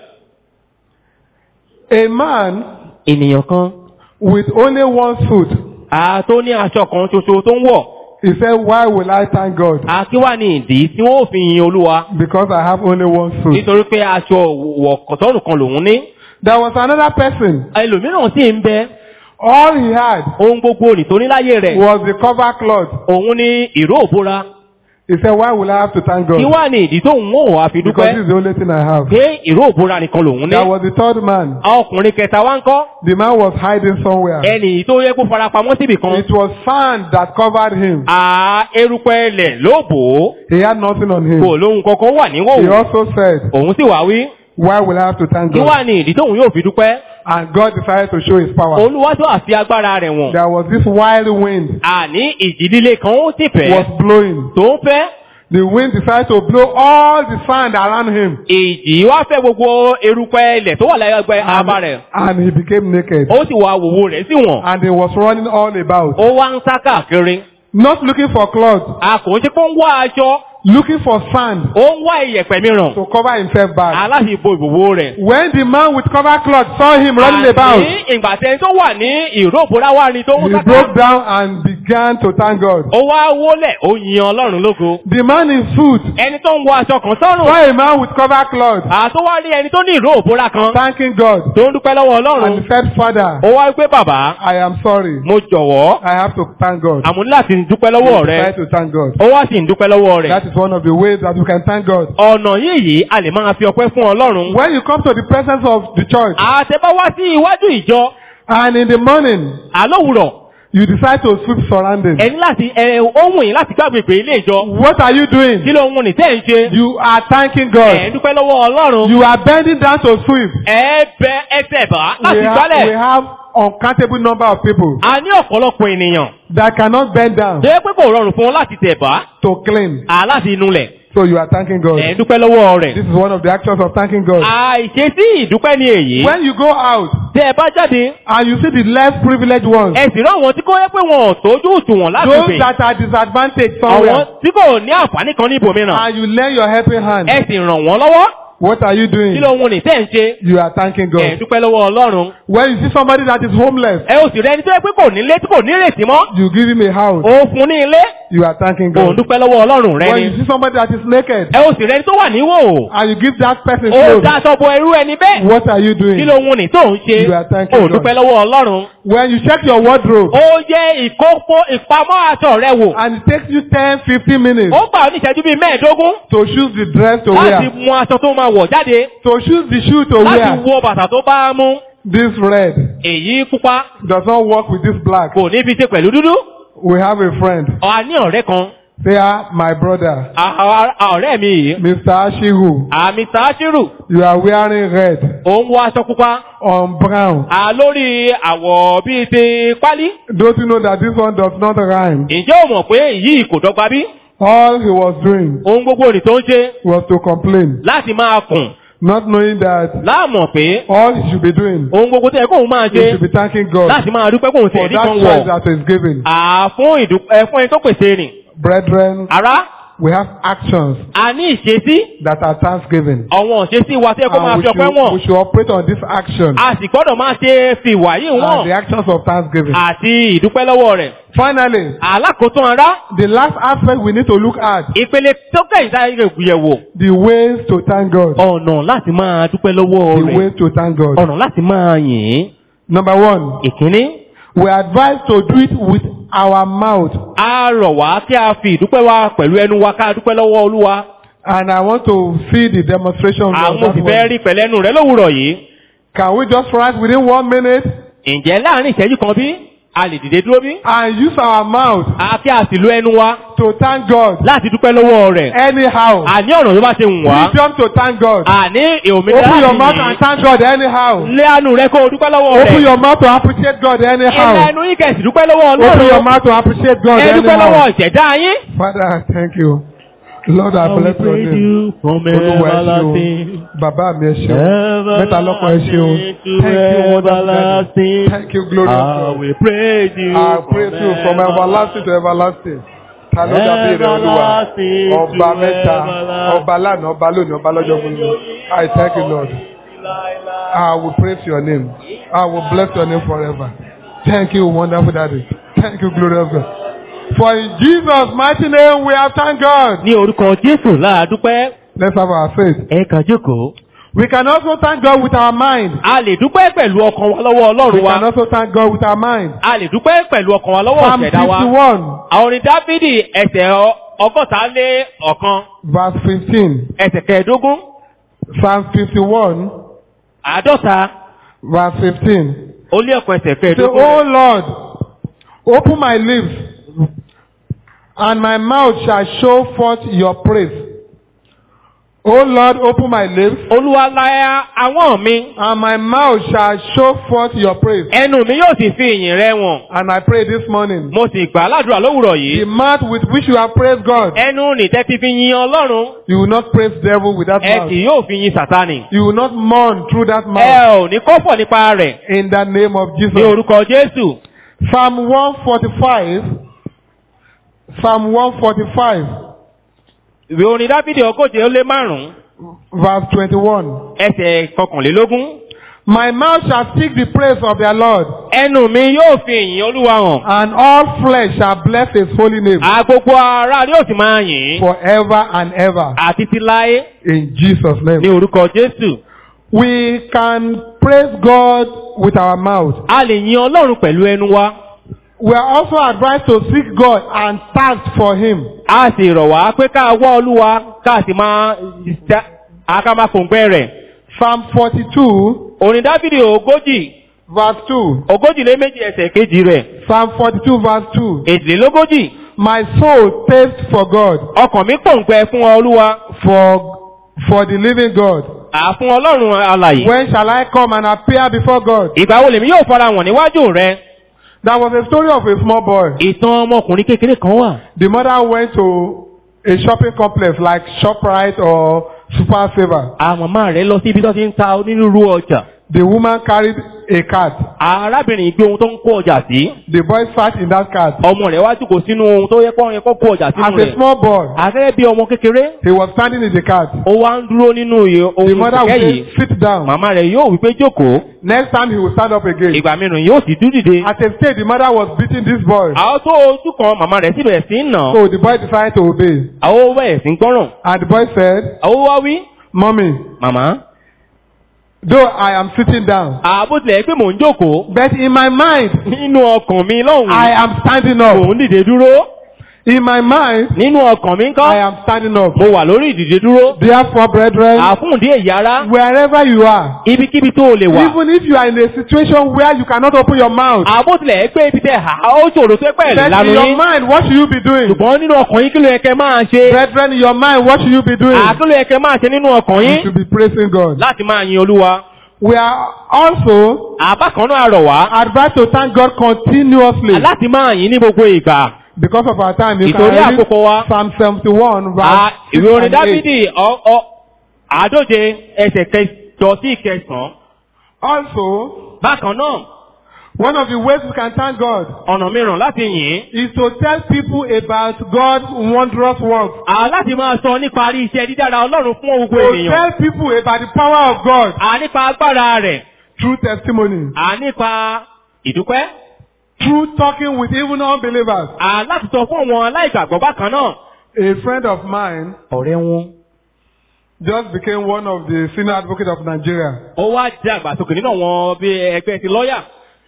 Speaker 1: A man
Speaker 2: ènìyàn kan
Speaker 1: with only one suit,
Speaker 2: a tó ní aṣọ kan ṣoṣo tó ń wọ̀
Speaker 1: he said, Why will I thank God?
Speaker 2: a kí wá ní ìdí tí wọ́n ò fi yin olúwa
Speaker 1: Because I have only one suit.
Speaker 2: nítorí pé aṣọ wọ̀ kọ̀tọ́nù kan lòun ní.
Speaker 1: There was another person.
Speaker 2: ẹlòmíràn sì ń bẹ
Speaker 1: All he had
Speaker 2: ohun gbogbo nìtorí láyé rẹ̀
Speaker 1: was the cover cloth.
Speaker 2: òun ní ìró òbóra
Speaker 1: He said, Why will I have to thank
Speaker 2: kí
Speaker 1: God?
Speaker 2: wá ní ìdí tó ń wò wá fi
Speaker 1: Because this
Speaker 2: dúpẹ́
Speaker 1: is the only thing I have.
Speaker 2: pé ìró òbóra nìkan lòun ní.
Speaker 1: There was the third man.
Speaker 2: ọkùnrin kẹta wá ń kọ́
Speaker 1: The man was hiding somewhere.
Speaker 2: ẹnì tó yẹ kó farapamọ́ síbì kan
Speaker 1: It was sand that covered him.
Speaker 2: à erùpẹ̀ ilẹ̀ ló bò ó
Speaker 1: He had nothing on
Speaker 2: kò
Speaker 1: him.
Speaker 2: lóhun kankan wà
Speaker 1: He
Speaker 2: níwòwò
Speaker 1: also said,
Speaker 2: òun sì wá wí
Speaker 1: Why will I have to thank
Speaker 2: kí wá
Speaker 1: God?
Speaker 2: ní ìdí tóun yóò fi dúpẹ́
Speaker 1: And God decided to show his power.
Speaker 2: olúwa tó àfi agbára rẹ̀ wọ̀n
Speaker 1: There was this wild wind
Speaker 2: àní ìjì líle kan ó sì fẹ́
Speaker 1: was blowing.
Speaker 2: tó ń fẹ́
Speaker 1: The wind decided to blow all the sand around him.
Speaker 2: ìjì wá fẹ́ gbogbo erùpẹ̀ ilẹ̀ tó wà láyé ẹgbẹ́ abá rẹ̀
Speaker 1: And he became naked.
Speaker 2: ó sì wá wòwò rẹ̀ sí wọ̀n
Speaker 1: And he was running all about.
Speaker 2: ó wá ń sá káàkiri
Speaker 1: Not looking for clothes,
Speaker 2: a kò ń ṣe pé ó ń wá aṣọ
Speaker 1: looking for sand
Speaker 2: ó ń wá iyẹ̀pẹ̀ mìíràn
Speaker 1: to cover himself back.
Speaker 2: aláṣẹ ìbo ìbòwò rẹ̀
Speaker 1: When the man with cover cloth saw him running about,
Speaker 2: àní ìgbà tẹ́ni tó wà ní ìró òbúra wá ní tó ń
Speaker 1: he
Speaker 2: sáká
Speaker 1: broke down and began to thank God.
Speaker 2: ó wá wólẹ̀ ó yin ọlọ́run lógo
Speaker 1: The man in suit
Speaker 2: ẹni tó ń wọ aṣọ kan sọ́rùn
Speaker 1: saw a man with cover cloth
Speaker 2: àtó wá rí ẹni tó ní ìró òbúra kan
Speaker 1: thanking God
Speaker 2: tó ń dúpẹ́ lọ́wọ́ ọlọ́run
Speaker 1: and said, Father,
Speaker 2: ó wá wípé bàbá
Speaker 1: I am sorry.
Speaker 2: mo jọ̀wọ́
Speaker 1: I have to thank God.
Speaker 2: àmú ní láti dúpẹ́ lọ́wọ́
Speaker 1: He
Speaker 2: rẹ
Speaker 1: decided to thank God.
Speaker 2: ó wá sì ń dúpẹ́ lọ́wọ́ rẹ̀
Speaker 1: That is one of the ways that we can thank God.
Speaker 2: ọ̀nà yìí yìí a lè máa fi ọpẹ́ fún ọlọ́run
Speaker 1: When you come to the presence of the church
Speaker 2: àtẹ́bá wá sí iwájú ìjọ
Speaker 1: and in the morning
Speaker 2: àlówùrọ̀
Speaker 1: you decide to sweep surroundings,
Speaker 2: ẹni láti ẹ ohun yìí láti gbàgbé ilé ìjọ
Speaker 1: what are you
Speaker 2: kí
Speaker 1: doing?
Speaker 2: ló ń ní tẹ́ ń ṣe
Speaker 1: You are thanking
Speaker 2: ẹ̀ ń
Speaker 1: God.
Speaker 2: dúpẹ́ lọ́wọ́ ọlọ́run
Speaker 1: You are bending down to sweep.
Speaker 2: ẹ bẹ ẹsẹ̀ bá
Speaker 1: We
Speaker 2: láti
Speaker 1: have, we
Speaker 2: gbálẹ̀
Speaker 1: have uncountable number of people
Speaker 2: a ní ọ̀pọ̀lọpọ̀ ènìyàn
Speaker 1: that cannot bend down
Speaker 2: tó yẹ pé kò rọrùn fún wọn láti tẹ̀ bá
Speaker 1: to clean.
Speaker 2: aláti inúlẹ̀
Speaker 1: So you are thanking God.
Speaker 2: ẹ̀ ń dúpẹ́ lọ́wọ́ rẹ̀
Speaker 1: This is one of the actions of thanking God.
Speaker 2: àìṣesí ìdúpẹ́ ni èyí
Speaker 1: When you go out
Speaker 2: tẹ́ ẹ bá jáde
Speaker 1: and you see the less privileged ones,
Speaker 2: ẹ sì rán àwọn tí kò yẹ pé wọn ò tójú òṣùwọ̀n láti
Speaker 1: those
Speaker 2: pè
Speaker 1: that are disadvantaged
Speaker 2: àwọn
Speaker 1: somewhere,
Speaker 2: tí kò ní àǹfààní kan ní ibòmíràn
Speaker 1: and you lend your helping hand,
Speaker 2: ẹ sì ràn wọ́n lọ́wọ́
Speaker 1: what are you
Speaker 2: kí
Speaker 1: doing?
Speaker 2: ló ń ní tẹ́ ń ṣe
Speaker 1: You are thanking
Speaker 2: ẹ̀ ń
Speaker 1: God.
Speaker 2: dúpẹ́ lọ́wọ́ ọlọ́run
Speaker 1: When you see somebody that is homeless,
Speaker 2: ẹ ò sì rẹ ẹni tó yẹ pé kò nílé tí kò ní ìrètí mọ́
Speaker 1: you give him a house,
Speaker 2: ó fún ní ilé
Speaker 1: you are thanking
Speaker 2: ò ń
Speaker 1: God.
Speaker 2: dúpẹ́ lọ́wọ́ ọlọ́run rẹ
Speaker 1: When
Speaker 2: ni
Speaker 1: you see somebody that is naked,
Speaker 2: ẹ ò sì rẹ ẹni tó wà níwò
Speaker 1: and you give that person
Speaker 2: ó
Speaker 1: clothes,
Speaker 2: dáṣọ bo irú ẹni bẹ́ẹ̀
Speaker 1: what are you
Speaker 2: kí
Speaker 1: doing?
Speaker 2: ló ń ní tó ń ṣe
Speaker 1: You are thanking
Speaker 2: ò
Speaker 1: God.
Speaker 2: dúpẹ́ lọ́wọ́ ọlọ́run
Speaker 1: When you check your wardrobe,
Speaker 2: ó yẹ ìkókó ìpamọ́ aṣọ rẹ wò
Speaker 1: and it takes you 10, 15 minutes
Speaker 2: ó gbà ọ́ ní ìṣẹ́jú bíi mẹ́ẹ̀ẹ́dógún
Speaker 1: to choose the dress to
Speaker 2: láti
Speaker 1: wear,
Speaker 2: mú aṣọ tó máa wọ̀ jáde
Speaker 1: to choose the shoe to
Speaker 2: láti
Speaker 1: wear,
Speaker 2: wọ bàtà tó bá mú
Speaker 1: this red
Speaker 2: èyí pupa
Speaker 1: does not work with this black.
Speaker 2: kò ní fi ṣe pẹ̀lú dúdú
Speaker 1: We have a friend.
Speaker 2: a ní ọ̀rẹ́ kan
Speaker 1: They are my brother,
Speaker 2: a- a- a- ọ̀rẹ́ mi yìí
Speaker 1: Mr. Ashiru.
Speaker 2: àmì sàásìrù
Speaker 1: You are wearing red
Speaker 2: ó ń wọ aṣọ pupa
Speaker 1: on brown.
Speaker 2: a lórí àwọ̀ bíi ti pálí
Speaker 1: Don't you know that this one does not rhyme?
Speaker 2: ǹjẹ́ o mọ̀ pé yìí kò dọ́gba bí
Speaker 1: All he was doing
Speaker 2: ohun gbogbo òní tó ń ṣe
Speaker 1: was to complain.
Speaker 2: láti máa kùn
Speaker 1: not knowing that
Speaker 2: láàmọ̀ pé
Speaker 1: all he should be doing,
Speaker 2: ohun gbogbo tó yẹ kóun máa
Speaker 1: he
Speaker 2: ṣe
Speaker 1: should be thanking God
Speaker 2: láti máa dúpẹ́ kóun
Speaker 1: for
Speaker 2: tẹ̀lé
Speaker 1: that
Speaker 2: kan
Speaker 1: choice
Speaker 2: wọ̀
Speaker 1: that is given.
Speaker 2: àfún ìdúpẹ́ fún ẹni tó pèsè rìn.
Speaker 1: Brethren,
Speaker 2: ará
Speaker 1: we have actions
Speaker 2: a ní ìṣesí
Speaker 1: that are thanksgiving.
Speaker 2: àwọn ìṣesí wa tó yẹ kó máa
Speaker 1: And we
Speaker 2: fi ọpẹ́
Speaker 1: should,
Speaker 2: wọ̀n.
Speaker 1: we should operate on this action
Speaker 2: a sì gbọ́dọ̀ máa ṣe fi ìwà yìí
Speaker 1: and the
Speaker 2: wọ̀n
Speaker 1: actions of thanksgiving.
Speaker 2: àti ìdúpẹ́ lọ́wọ́ rẹ̀.
Speaker 1: Finally,
Speaker 2: alákòótán ará
Speaker 1: the last aspect we need to look at
Speaker 2: ìpele tó kẹ́yìn sáré yẹ̀wò
Speaker 1: the ways to thank God.
Speaker 2: ọ̀nà láti máa dúpẹ́ lọ́wọ́
Speaker 1: The
Speaker 2: rẹ̀
Speaker 1: ways to thank God.
Speaker 2: ọ̀nà láti máa yìn ín.
Speaker 1: Number one,
Speaker 2: ìkíní
Speaker 1: we are advised to do it with our mouth.
Speaker 2: a rọ̀ wá kí a fi ìdúpẹ́ wa pẹ̀lú ẹnu wa ká dúpẹ́ lọ́wọ́ olúwa
Speaker 1: And I want to see the demonstration of
Speaker 2: àwọn
Speaker 1: that
Speaker 2: òfìfẹ́
Speaker 1: one.
Speaker 2: rí pẹ̀lẹ́nu rẹ̀ lówùrọ̀ yìí
Speaker 1: Can we just rise within one minute
Speaker 2: ǹjẹ́ láàrin ìṣẹ́jú kan bí a lè dìde dúró bí
Speaker 1: and use our mouth
Speaker 2: àti a sì lo ẹnu wa
Speaker 1: to thank God
Speaker 2: láti dúpẹ́ lọ́wọ́ rẹ̀
Speaker 1: anyhow?
Speaker 2: àní ọ̀nà tó bá ṣe wù wá
Speaker 1: Freedom to thank God.
Speaker 2: àní òmìnira
Speaker 1: Open your
Speaker 2: láti
Speaker 1: mouth
Speaker 2: yìn
Speaker 1: and thank God anyhow.
Speaker 2: lé àánú rẹ kó o dúpẹ́ lọ́wọ́
Speaker 1: Open
Speaker 2: rẹ̀
Speaker 1: your mouth to appreciate God
Speaker 2: ilé
Speaker 1: anyhow.
Speaker 2: ẹnu yín kẹ̀sì dúpẹ́ lọ́wọ́
Speaker 1: Open your
Speaker 2: ọlọ́run
Speaker 1: mouth to appreciate God
Speaker 2: ẹ dúpẹ́ lọ́wọ́
Speaker 1: anyhow.
Speaker 2: ìṣẹ̀dá yín.
Speaker 1: Father, thank you. Lord, I bless your name. Olúwa ẹ ṣeun. Bàbá mi ẹ ṣeun. Mẹ́ta lọ́kàn ẹ ṣeun. Thank you, wonderful daddy. Thank you, glorious God.
Speaker 2: will praise you.
Speaker 1: I praise you from everlasting to everlasting. Ta ló dàbí rẹ̀ Olúwa? Ọba mẹ́ta, ọba lánàá, ọba lónìí, ọba lọ́jọ́ gbogbo. I thank you, Lord. I will praise your name. I will bless your name forever. Thank you, wonderful daddy. Thank you, glorious God. For in Jesus' mighty name we have thanked God.
Speaker 2: ní orúkọ jésù láàdúpẹ́
Speaker 1: Let's have our faith.
Speaker 2: ẹ kàn jókòó.
Speaker 1: We can also thank God with our mind.
Speaker 2: a lè dúpẹ́ pẹ̀lú ọkàn wa lọ́wọ́
Speaker 1: We
Speaker 2: ọlọ́run wa.
Speaker 1: can also thank God with our mind.
Speaker 2: a lè dúpẹ́ pẹ̀lú ọkàn wa lọ́wọ́
Speaker 1: Psalm
Speaker 2: ọ̀ṣẹ̀dá wa.
Speaker 1: 51,
Speaker 2: àwọn orin dáfídì ẹsẹ̀ ọ- ọgọ́ta lé ọ̀kan
Speaker 1: verse 15.
Speaker 2: ẹsẹ̀ kẹẹ̀ẹ́dógún
Speaker 1: Psalm 51,
Speaker 2: àádọ́ta
Speaker 1: verse 15.
Speaker 2: ó lé ọ̀kan ẹsẹ̀
Speaker 1: Say,
Speaker 2: kẹẹ̀ẹ́dógún.
Speaker 1: Oh Lord, open my lips, and my mouth shall show forth your praise. O Lord, open my lips,
Speaker 2: olúwa láyà àwọn mi
Speaker 1: and my mouth shall show forth your praise.
Speaker 2: ẹnu mi yóò sì fi ìyìn rẹ wọ̀n.
Speaker 1: And I pray this morning,
Speaker 2: mo sì gbà á ládùúrà lówùrọ̀
Speaker 1: the
Speaker 2: yìí.
Speaker 1: mouth with which you have praised God,
Speaker 2: ẹnu nìtẹ́ ti fi yin ọlọ́run.
Speaker 1: you will not praise devil with that
Speaker 2: ẹ
Speaker 1: mouth.
Speaker 2: kì yóò fi yin sàtánì.
Speaker 1: You will not mourn through that
Speaker 2: ẹ
Speaker 1: mouth.
Speaker 2: ò ní kọ́fọ̀ nípa rẹ̀
Speaker 1: In the name of
Speaker 2: ní
Speaker 1: Jesus.
Speaker 2: orúkọ jésù.
Speaker 1: Psalm 145, Psalm 145,
Speaker 2: ìwé orin dáfídì ọgọ́jẹ ó lé márùn-ún
Speaker 1: verse 21.
Speaker 2: ẹsẹ̀ kọkànlélógún.
Speaker 1: My mouth shall speak the praise of their Lord,
Speaker 2: ẹnu mi yóò fi ìyìn olúwa hàn.
Speaker 1: and all flesh shall bless his holy name
Speaker 2: àgbogbo ara yóò sì máa yìn ín.
Speaker 1: forever and ever.
Speaker 2: àti ti láé
Speaker 1: In Jesus'
Speaker 2: ní
Speaker 1: name.
Speaker 2: orúkọ jésù.
Speaker 1: We can praise God with our mouth.
Speaker 2: a lè yin ọlọ́run pẹ̀lú ẹnu wa.
Speaker 1: We are also advised to seek God and thirst for him.
Speaker 2: a sì rọ̀ wá pé ká wá olúwa ká sì máa àká máa fòǹgbẹ́ rẹ̀.
Speaker 1: Psalm 42,
Speaker 2: orin dáfídì ogójì
Speaker 1: verse 2.
Speaker 2: ogójì lé méjì ẹsẹ̀ kejì rẹ̀.
Speaker 1: Psalm 42, verse 2.
Speaker 2: èjìlélógójì
Speaker 1: My soul thirsts for God,
Speaker 2: ọkàn mi pòǹgbẹ fún olúwa
Speaker 1: for, for the living God.
Speaker 2: àfún ọlọ́run alàyè.
Speaker 1: When shall I come and appear before God?
Speaker 2: ìgbà wo lèmi yóò fara wọn níwájú rẹ.
Speaker 1: There was a story of a small boy.
Speaker 2: ìtàn ọmọkùnrin kékeré kan wà.
Speaker 1: The mother went to a shopping complex like ShopRite or Super Saver.
Speaker 2: àwọn màmá rẹ̀ lọ sí ibi tó ti ń ta onírúurú ọjà.
Speaker 1: The woman carried a cart.
Speaker 2: arábìnrin gbé ohun tó ń kó ọjà sí.
Speaker 1: The boy sat in that cart.
Speaker 2: ọmọ rẹ̀ wá jókòó sínú ohun tó yẹ kó yẹ kó kó ọjà
Speaker 1: As
Speaker 2: sínú
Speaker 1: a
Speaker 2: rẹ̀.
Speaker 1: small boy,
Speaker 2: àgẹ́gẹ́ bí ọmọ kékeré.
Speaker 1: he was standing in the cart.
Speaker 2: ó wá ń dúró nínú iye
Speaker 1: The
Speaker 2: ohun
Speaker 1: mother would
Speaker 2: kẹ̀kẹ́
Speaker 1: say,
Speaker 2: yìí.
Speaker 1: sit down.
Speaker 2: màmá rẹ̀ yóò wípé jókòó.
Speaker 1: Next time he will stand up again.
Speaker 2: ìgbà mìíràn yóò sì dúró dìde.
Speaker 1: At a stage, the mother was beating this boy.
Speaker 2: àwọn tó ojú kan màmá rẹ̀ sì bẹ̀rẹ̀ sí ń nà.
Speaker 1: So the boy decided to obey.
Speaker 2: àwọn ó bẹ̀rẹ̀ sí ń gbọ́ràn.
Speaker 1: And the boy said,
Speaker 2: àwọn wá wí.
Speaker 1: Mommy,
Speaker 2: màmá.
Speaker 1: though I am sitting down,
Speaker 2: àbó tilẹ̀ pé mò ń jókòó.
Speaker 1: but in my mind,
Speaker 2: nínú ọkàn mi lọ́hùn-ún.
Speaker 1: I am standing up.
Speaker 2: mò ń dìde dúró.
Speaker 1: In my mind,
Speaker 2: nínú ọkàn mi ń
Speaker 1: I
Speaker 2: kọ́.
Speaker 1: am standing up.
Speaker 2: mo wà lórí ìdìde dúró.
Speaker 1: Therefore, brethren,
Speaker 2: àfúndí èyí ara.
Speaker 1: wherever you are,
Speaker 2: ibikíbi tó o lè wà.
Speaker 1: even if you are in a situation where you cannot open your mouth,
Speaker 2: àbó tilẹ̀ pé ibi tẹ ha ó ṣòro tó pẹ̀
Speaker 1: but in
Speaker 2: lánàá
Speaker 1: your
Speaker 2: yín.
Speaker 1: mind, what should you be doing?
Speaker 2: ṣùgbọ́n nínú ọkàn yín kí ló yẹ kẹ́ máa ṣe.
Speaker 1: Brethren, in your mind, what should you be doing?
Speaker 2: àkí ló yẹ kẹ́ máa ṣe nínú ọkàn
Speaker 1: You
Speaker 2: yín.
Speaker 1: should be praising God.
Speaker 2: láti máa yin olúwa.
Speaker 1: We are also
Speaker 2: àbá kan náà rọ̀ wá.
Speaker 1: advised to thank God continuously.
Speaker 2: láti máa yin ní gbogbo ìgbà.
Speaker 1: Because of our time, you can
Speaker 2: Ìtorí
Speaker 1: read
Speaker 2: àkókò wa.
Speaker 1: Psalm 71,
Speaker 2: À,
Speaker 1: verse 6
Speaker 2: ìwé orin
Speaker 1: and 8.
Speaker 2: dáfídì ọ- ọ- àádóje ẹsẹ̀ kẹjọ sí ìkẹsàn-án.
Speaker 1: Also,
Speaker 2: bákan náà
Speaker 1: one of the ways we can thank God
Speaker 2: ọ̀nà mìíràn láti yìn ín.
Speaker 1: is to tell people about God's wondrous works.
Speaker 2: à láti máa sọ nípa rí iṣẹ́ dídára ọlọ́run fún gbogbo
Speaker 1: To
Speaker 2: ènìyàn.
Speaker 1: tell people about the power of God
Speaker 2: à nípa agbára rẹ̀.
Speaker 1: through testimony,
Speaker 2: à nípa ìdúpẹ́.
Speaker 1: through talking with even unbelievers.
Speaker 2: à láti sọ fún àwọn aláìgbàgbọ́ bákan náà.
Speaker 1: A friend of mine
Speaker 2: ọ̀rẹ́ wọn.
Speaker 1: just became one of the senior advocates of Nigeria.
Speaker 2: ó wá jẹ́ àgbàsókè nínú àwọn bí ẹgbẹ́ ti lọ́ọ̀yà.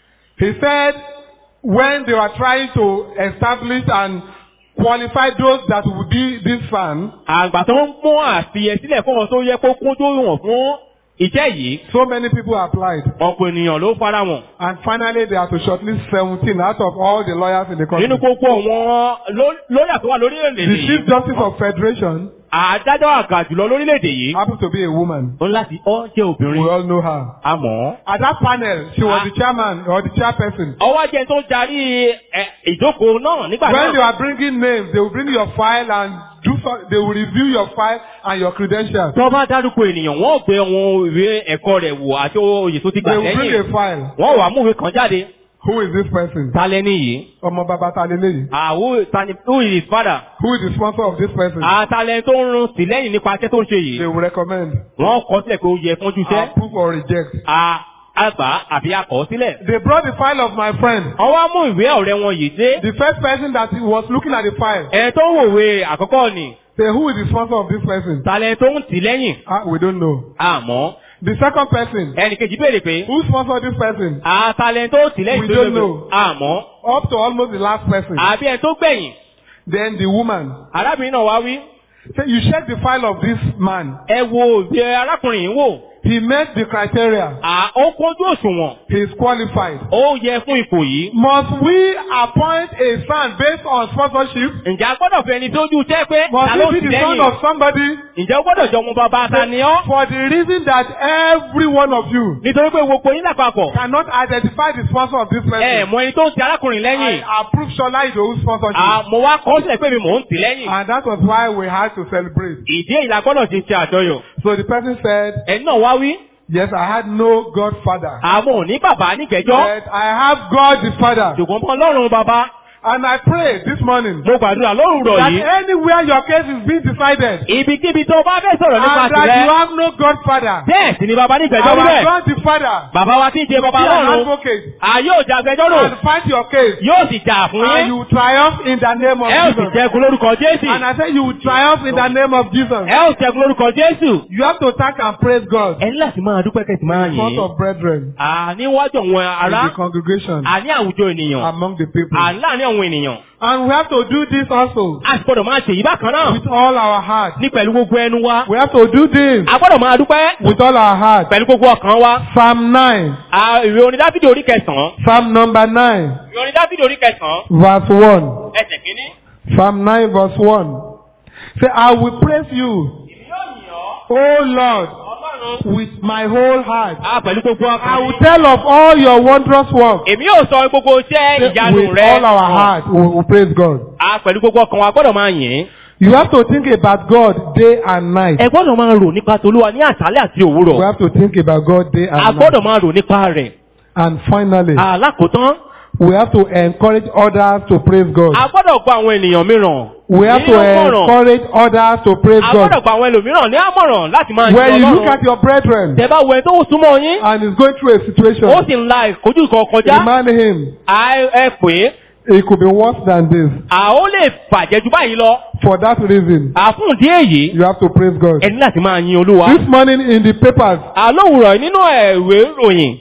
Speaker 1: He said when they were trying to establish and qualify those that would be this fan,
Speaker 2: àgbà tó ń mú àfihàn sílẹ̀ fún wọn tó yẹ kó kún tó wọ̀n fún iṣẹ́ yìí.
Speaker 1: so many people applied.
Speaker 2: ọ̀pọ̀ ènìyàn ló fara wọn.
Speaker 1: And finally, they had to shortlist 17 out of all the lawyers in the country.
Speaker 2: nínú gbogbo àwọn ló- lóyà tó wà lórílẹ̀-èdè
Speaker 1: The Chief
Speaker 2: yìí.
Speaker 1: Justice of Federation
Speaker 2: àdájọ́ àgbà jùlọ lórílẹ̀-èdè yìí.
Speaker 1: happens to be a woman.
Speaker 2: ó ń láti ọ́ jẹ́
Speaker 1: We
Speaker 2: obìnrin.
Speaker 1: all know her.
Speaker 2: àmọ́.
Speaker 1: At that panel, she was the chairman or the chairperson.
Speaker 2: ọwọ́ jẹ́ tó ń darí ẹ, ìjókòó náà nígbà
Speaker 1: When they
Speaker 2: náà.
Speaker 1: are bringing names, they will bring your file and do so, they will review your file and your credentials.
Speaker 2: tó bá dárúkọ ènìyàn wọ́n gbé àwọn ìwé ẹ̀kọ́ rẹ̀ wò àti oyè tó ti gbà
Speaker 1: They will bring a
Speaker 2: lẹ́yìn.
Speaker 1: file.
Speaker 2: wọ́n wà mú ìwé kan jáde.
Speaker 1: Who is this person?
Speaker 2: talẹ́ nìyí.
Speaker 1: Ọmọ bàbá ta lélẹ́yìí.
Speaker 2: àwọ̀ tani who is his father.
Speaker 1: Who is the sponsor of this person?
Speaker 2: àtàlẹ́ tó ń run sí lẹ́yìn nípa iṣẹ́ tó ń ṣe
Speaker 1: They
Speaker 2: yìí.
Speaker 1: will recommend.
Speaker 2: wọ́n kọ sílẹ̀ pé ó yẹ fún júṣẹ́.
Speaker 1: Approve or reject.
Speaker 2: a àgbà àbí akọ̀ sílẹ̀.
Speaker 1: They brought the file of my friend.
Speaker 2: wọ́n wá mú ìwé ọ̀rẹ́ wọn yìí dé.
Speaker 1: The first person that was looking at the file
Speaker 2: ẹ̀ tó ń wòwe àkọ́kọ́ ni.
Speaker 1: say who is the sponsor of this person?
Speaker 2: talẹ́ tó ń tì lẹ́yìn.
Speaker 1: Ah, we don't know.
Speaker 2: àmọ́
Speaker 1: The second person,
Speaker 2: ẹnì kejì béèrè pé.
Speaker 1: who sponsored this person?
Speaker 2: àtàlẹ́ tó tì lẹ́yìn
Speaker 1: We
Speaker 2: tó
Speaker 1: don't
Speaker 2: lóbe.
Speaker 1: know.
Speaker 2: àmọ́
Speaker 1: Up to almost the last person.
Speaker 2: àbí ẹ̀ tó gbẹ̀yìn.
Speaker 1: Then the woman.
Speaker 2: arábìnrin náà wá wí.
Speaker 1: Say you check the file of this man.
Speaker 2: ẹ wo ìwé arákùnrin yìí wò.
Speaker 1: He met the criteria.
Speaker 2: à ó kójú òṣùwọ̀n.
Speaker 1: He is qualified.
Speaker 2: ó yẹ fún ipò yìí.
Speaker 1: Must we appoint a son based on sponsorship?
Speaker 2: ǹjẹ́ a gbọ́dọ̀ fẹ́ ẹni tó ojú tẹ́ pé ta
Speaker 1: Must
Speaker 2: ló
Speaker 1: he
Speaker 2: ti
Speaker 1: be the son
Speaker 2: lẹ́yìn?
Speaker 1: of somebody?
Speaker 2: ǹjẹ́ ó gbọ́dọ̀ jọ ọmọ bàbá ta ni ọ́?
Speaker 1: For the reason that every one of you
Speaker 2: nítorí pé gbogbo yín lápapọ̀.
Speaker 1: cannot identify the sponsor of this
Speaker 2: ẹ
Speaker 1: person.
Speaker 2: mọ ẹni tó ń ti arákùnrin lẹ́yìn.
Speaker 1: I approve Shola Idowu sponsorship.
Speaker 2: àmọ́ wá kọ́ sílẹ̀ pé mi mò ń tì lẹ́yìn.
Speaker 1: And that was why we had to celebrate.
Speaker 2: ìdí èyí la gbọ́dọ̀ ti ṣe àjọyọ̀.
Speaker 1: So the person said,
Speaker 2: ẹni náà wá wí.
Speaker 1: Yes, I had no godfather.
Speaker 2: àmọ́ ò ní bàbá nígbẹ́jọ́.
Speaker 1: But I have God the Father.
Speaker 2: ṣùgbọ́n mọ́ ọlọ́run bàbá.
Speaker 1: And I pray this morning
Speaker 2: mo gbàdúrà lórúurọ̀
Speaker 1: that
Speaker 2: yìí.
Speaker 1: anywhere your case is being decided,
Speaker 2: ibikíbi tó bá fẹ́ sọ̀rọ̀ nípa
Speaker 1: and that you
Speaker 2: tirẹ̀.
Speaker 1: have no godfather,
Speaker 2: bẹ́ẹ̀ sì ni bàbá nígbẹ́jọ́
Speaker 1: our
Speaker 2: níbẹ̀.
Speaker 1: God the Father,
Speaker 2: bàbá wa tí ń ṣe bàbá
Speaker 1: be an
Speaker 2: lọ́run.
Speaker 1: advocate
Speaker 2: a yóò jà agbẹjọ́rò.
Speaker 1: and fight your case.
Speaker 2: yóò sì jà fún
Speaker 1: And
Speaker 2: yín.
Speaker 1: you will triumph in the name of
Speaker 2: ẹ ó sì
Speaker 1: Jesus.
Speaker 2: jẹ́gun lórúkọ Jésù.
Speaker 1: And I say you will triumph in the name of Jesus.
Speaker 2: ẹ ó jẹ́gun lórúkọ Jésù.
Speaker 1: You have to thank and praise God
Speaker 2: ẹ ní láti máa dúpẹ́ kẹ́sì máa
Speaker 1: in front
Speaker 2: yìn.
Speaker 1: of brethren
Speaker 2: àníwájú àwọn
Speaker 1: in
Speaker 2: ará
Speaker 1: the congregation
Speaker 2: àní àwùjọ ènìyàn
Speaker 1: among the people.
Speaker 2: àláàní àwọn ènìyàn.
Speaker 1: And we have to do this also
Speaker 2: a sì gbọ́dọ̀ máa ṣèyí bákan náà
Speaker 1: with all our heart.
Speaker 2: ní pẹ̀lú gbogbo ẹnu wa.
Speaker 1: We have to do this
Speaker 2: a gbọ́dọ̀ máa dúpẹ́
Speaker 1: with all our heart.
Speaker 2: pẹ̀lú gbogbo ọkàn wa.
Speaker 1: Psalm 9,
Speaker 2: À, ìwé orin dáfídì orí kẹsàn-án.
Speaker 1: Psalm number 9,
Speaker 2: ìwé orin dáfídì orí kẹsàn-án.
Speaker 1: verse 1.
Speaker 2: ẹsẹ̀ kínní.
Speaker 1: Psalm 9, verse 1. Say, I will praise you,
Speaker 2: èmi yóò yìn ọ́
Speaker 1: O Lord,
Speaker 2: ọlọ́run.
Speaker 1: with my whole heart.
Speaker 2: a pẹ̀lú gbogbo
Speaker 1: I
Speaker 2: ọkàn
Speaker 1: will
Speaker 2: mi.
Speaker 1: tell of all your wondrous works.
Speaker 2: èmi yóò sọ gbogbo iṣẹ́
Speaker 1: Say,
Speaker 2: ìyanu
Speaker 1: With
Speaker 2: rẹ.
Speaker 1: all our heart, we will praise God.
Speaker 2: a pẹ̀lú gbogbo ọkàn wa gbọ́dọ̀ máa yìn.
Speaker 1: You have to think about God day and night.
Speaker 2: ẹ gbọ́dọ̀ máa rò nípa tolúwa ní àṣálẹ́ àti
Speaker 1: We
Speaker 2: òwúrọ̀.
Speaker 1: have to think about God day
Speaker 2: a
Speaker 1: and night.
Speaker 2: gbọ́dọ̀ máa rò nípa rẹ̀.
Speaker 1: And finally,
Speaker 2: alákòótán
Speaker 1: we have to encourage others to praise God.
Speaker 2: a gbọ́dọ̀ gba àwọn ènìyàn mìíràn.
Speaker 1: We have to
Speaker 2: ní àmọ̀ràn.
Speaker 1: encourage others to praise
Speaker 2: a
Speaker 1: God.
Speaker 2: gbọ́dọ̀ gba àwọn ẹlòmíràn ní àmọ̀ràn láti máa
Speaker 1: When
Speaker 2: yin
Speaker 1: you look
Speaker 2: Ọlọ́run.
Speaker 1: at your brethren
Speaker 2: tẹ bá wo ẹni tó ń súnmọ́ yín.
Speaker 1: and is going through a situation,
Speaker 2: ó sì ń la ìkojú kan kọjá.
Speaker 1: remind him
Speaker 2: a ẹ pè é.
Speaker 1: it could be worse than this.
Speaker 2: a ó lè bàjẹ́ ju báyìí lọ.
Speaker 1: For that reason,
Speaker 2: àfún ìdí èyí.
Speaker 1: you have to praise God.
Speaker 2: ẹni láti máa yin olúwa.
Speaker 1: This morning in the papers,
Speaker 2: àlówùrọ̀ nínú ẹ̀wé ìròyìn.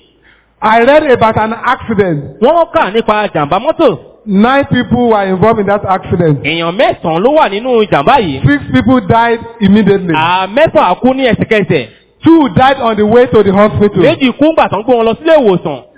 Speaker 1: I read about an accident.
Speaker 2: wọ́n kà nípa jàǹbá mọ́tò.
Speaker 1: Nine people were involved in that accident.
Speaker 2: èèyàn mẹ́sàn-án ló wà nínú jàǹbá yìí.
Speaker 1: Six people died immediately.
Speaker 2: à mẹ́fà kú ní ẹsẹ̀kẹsẹ̀.
Speaker 1: Two died on the way to the hospital.
Speaker 2: méjì kú ńgbà tán gbé wọn lọ sílé ìwòsàn.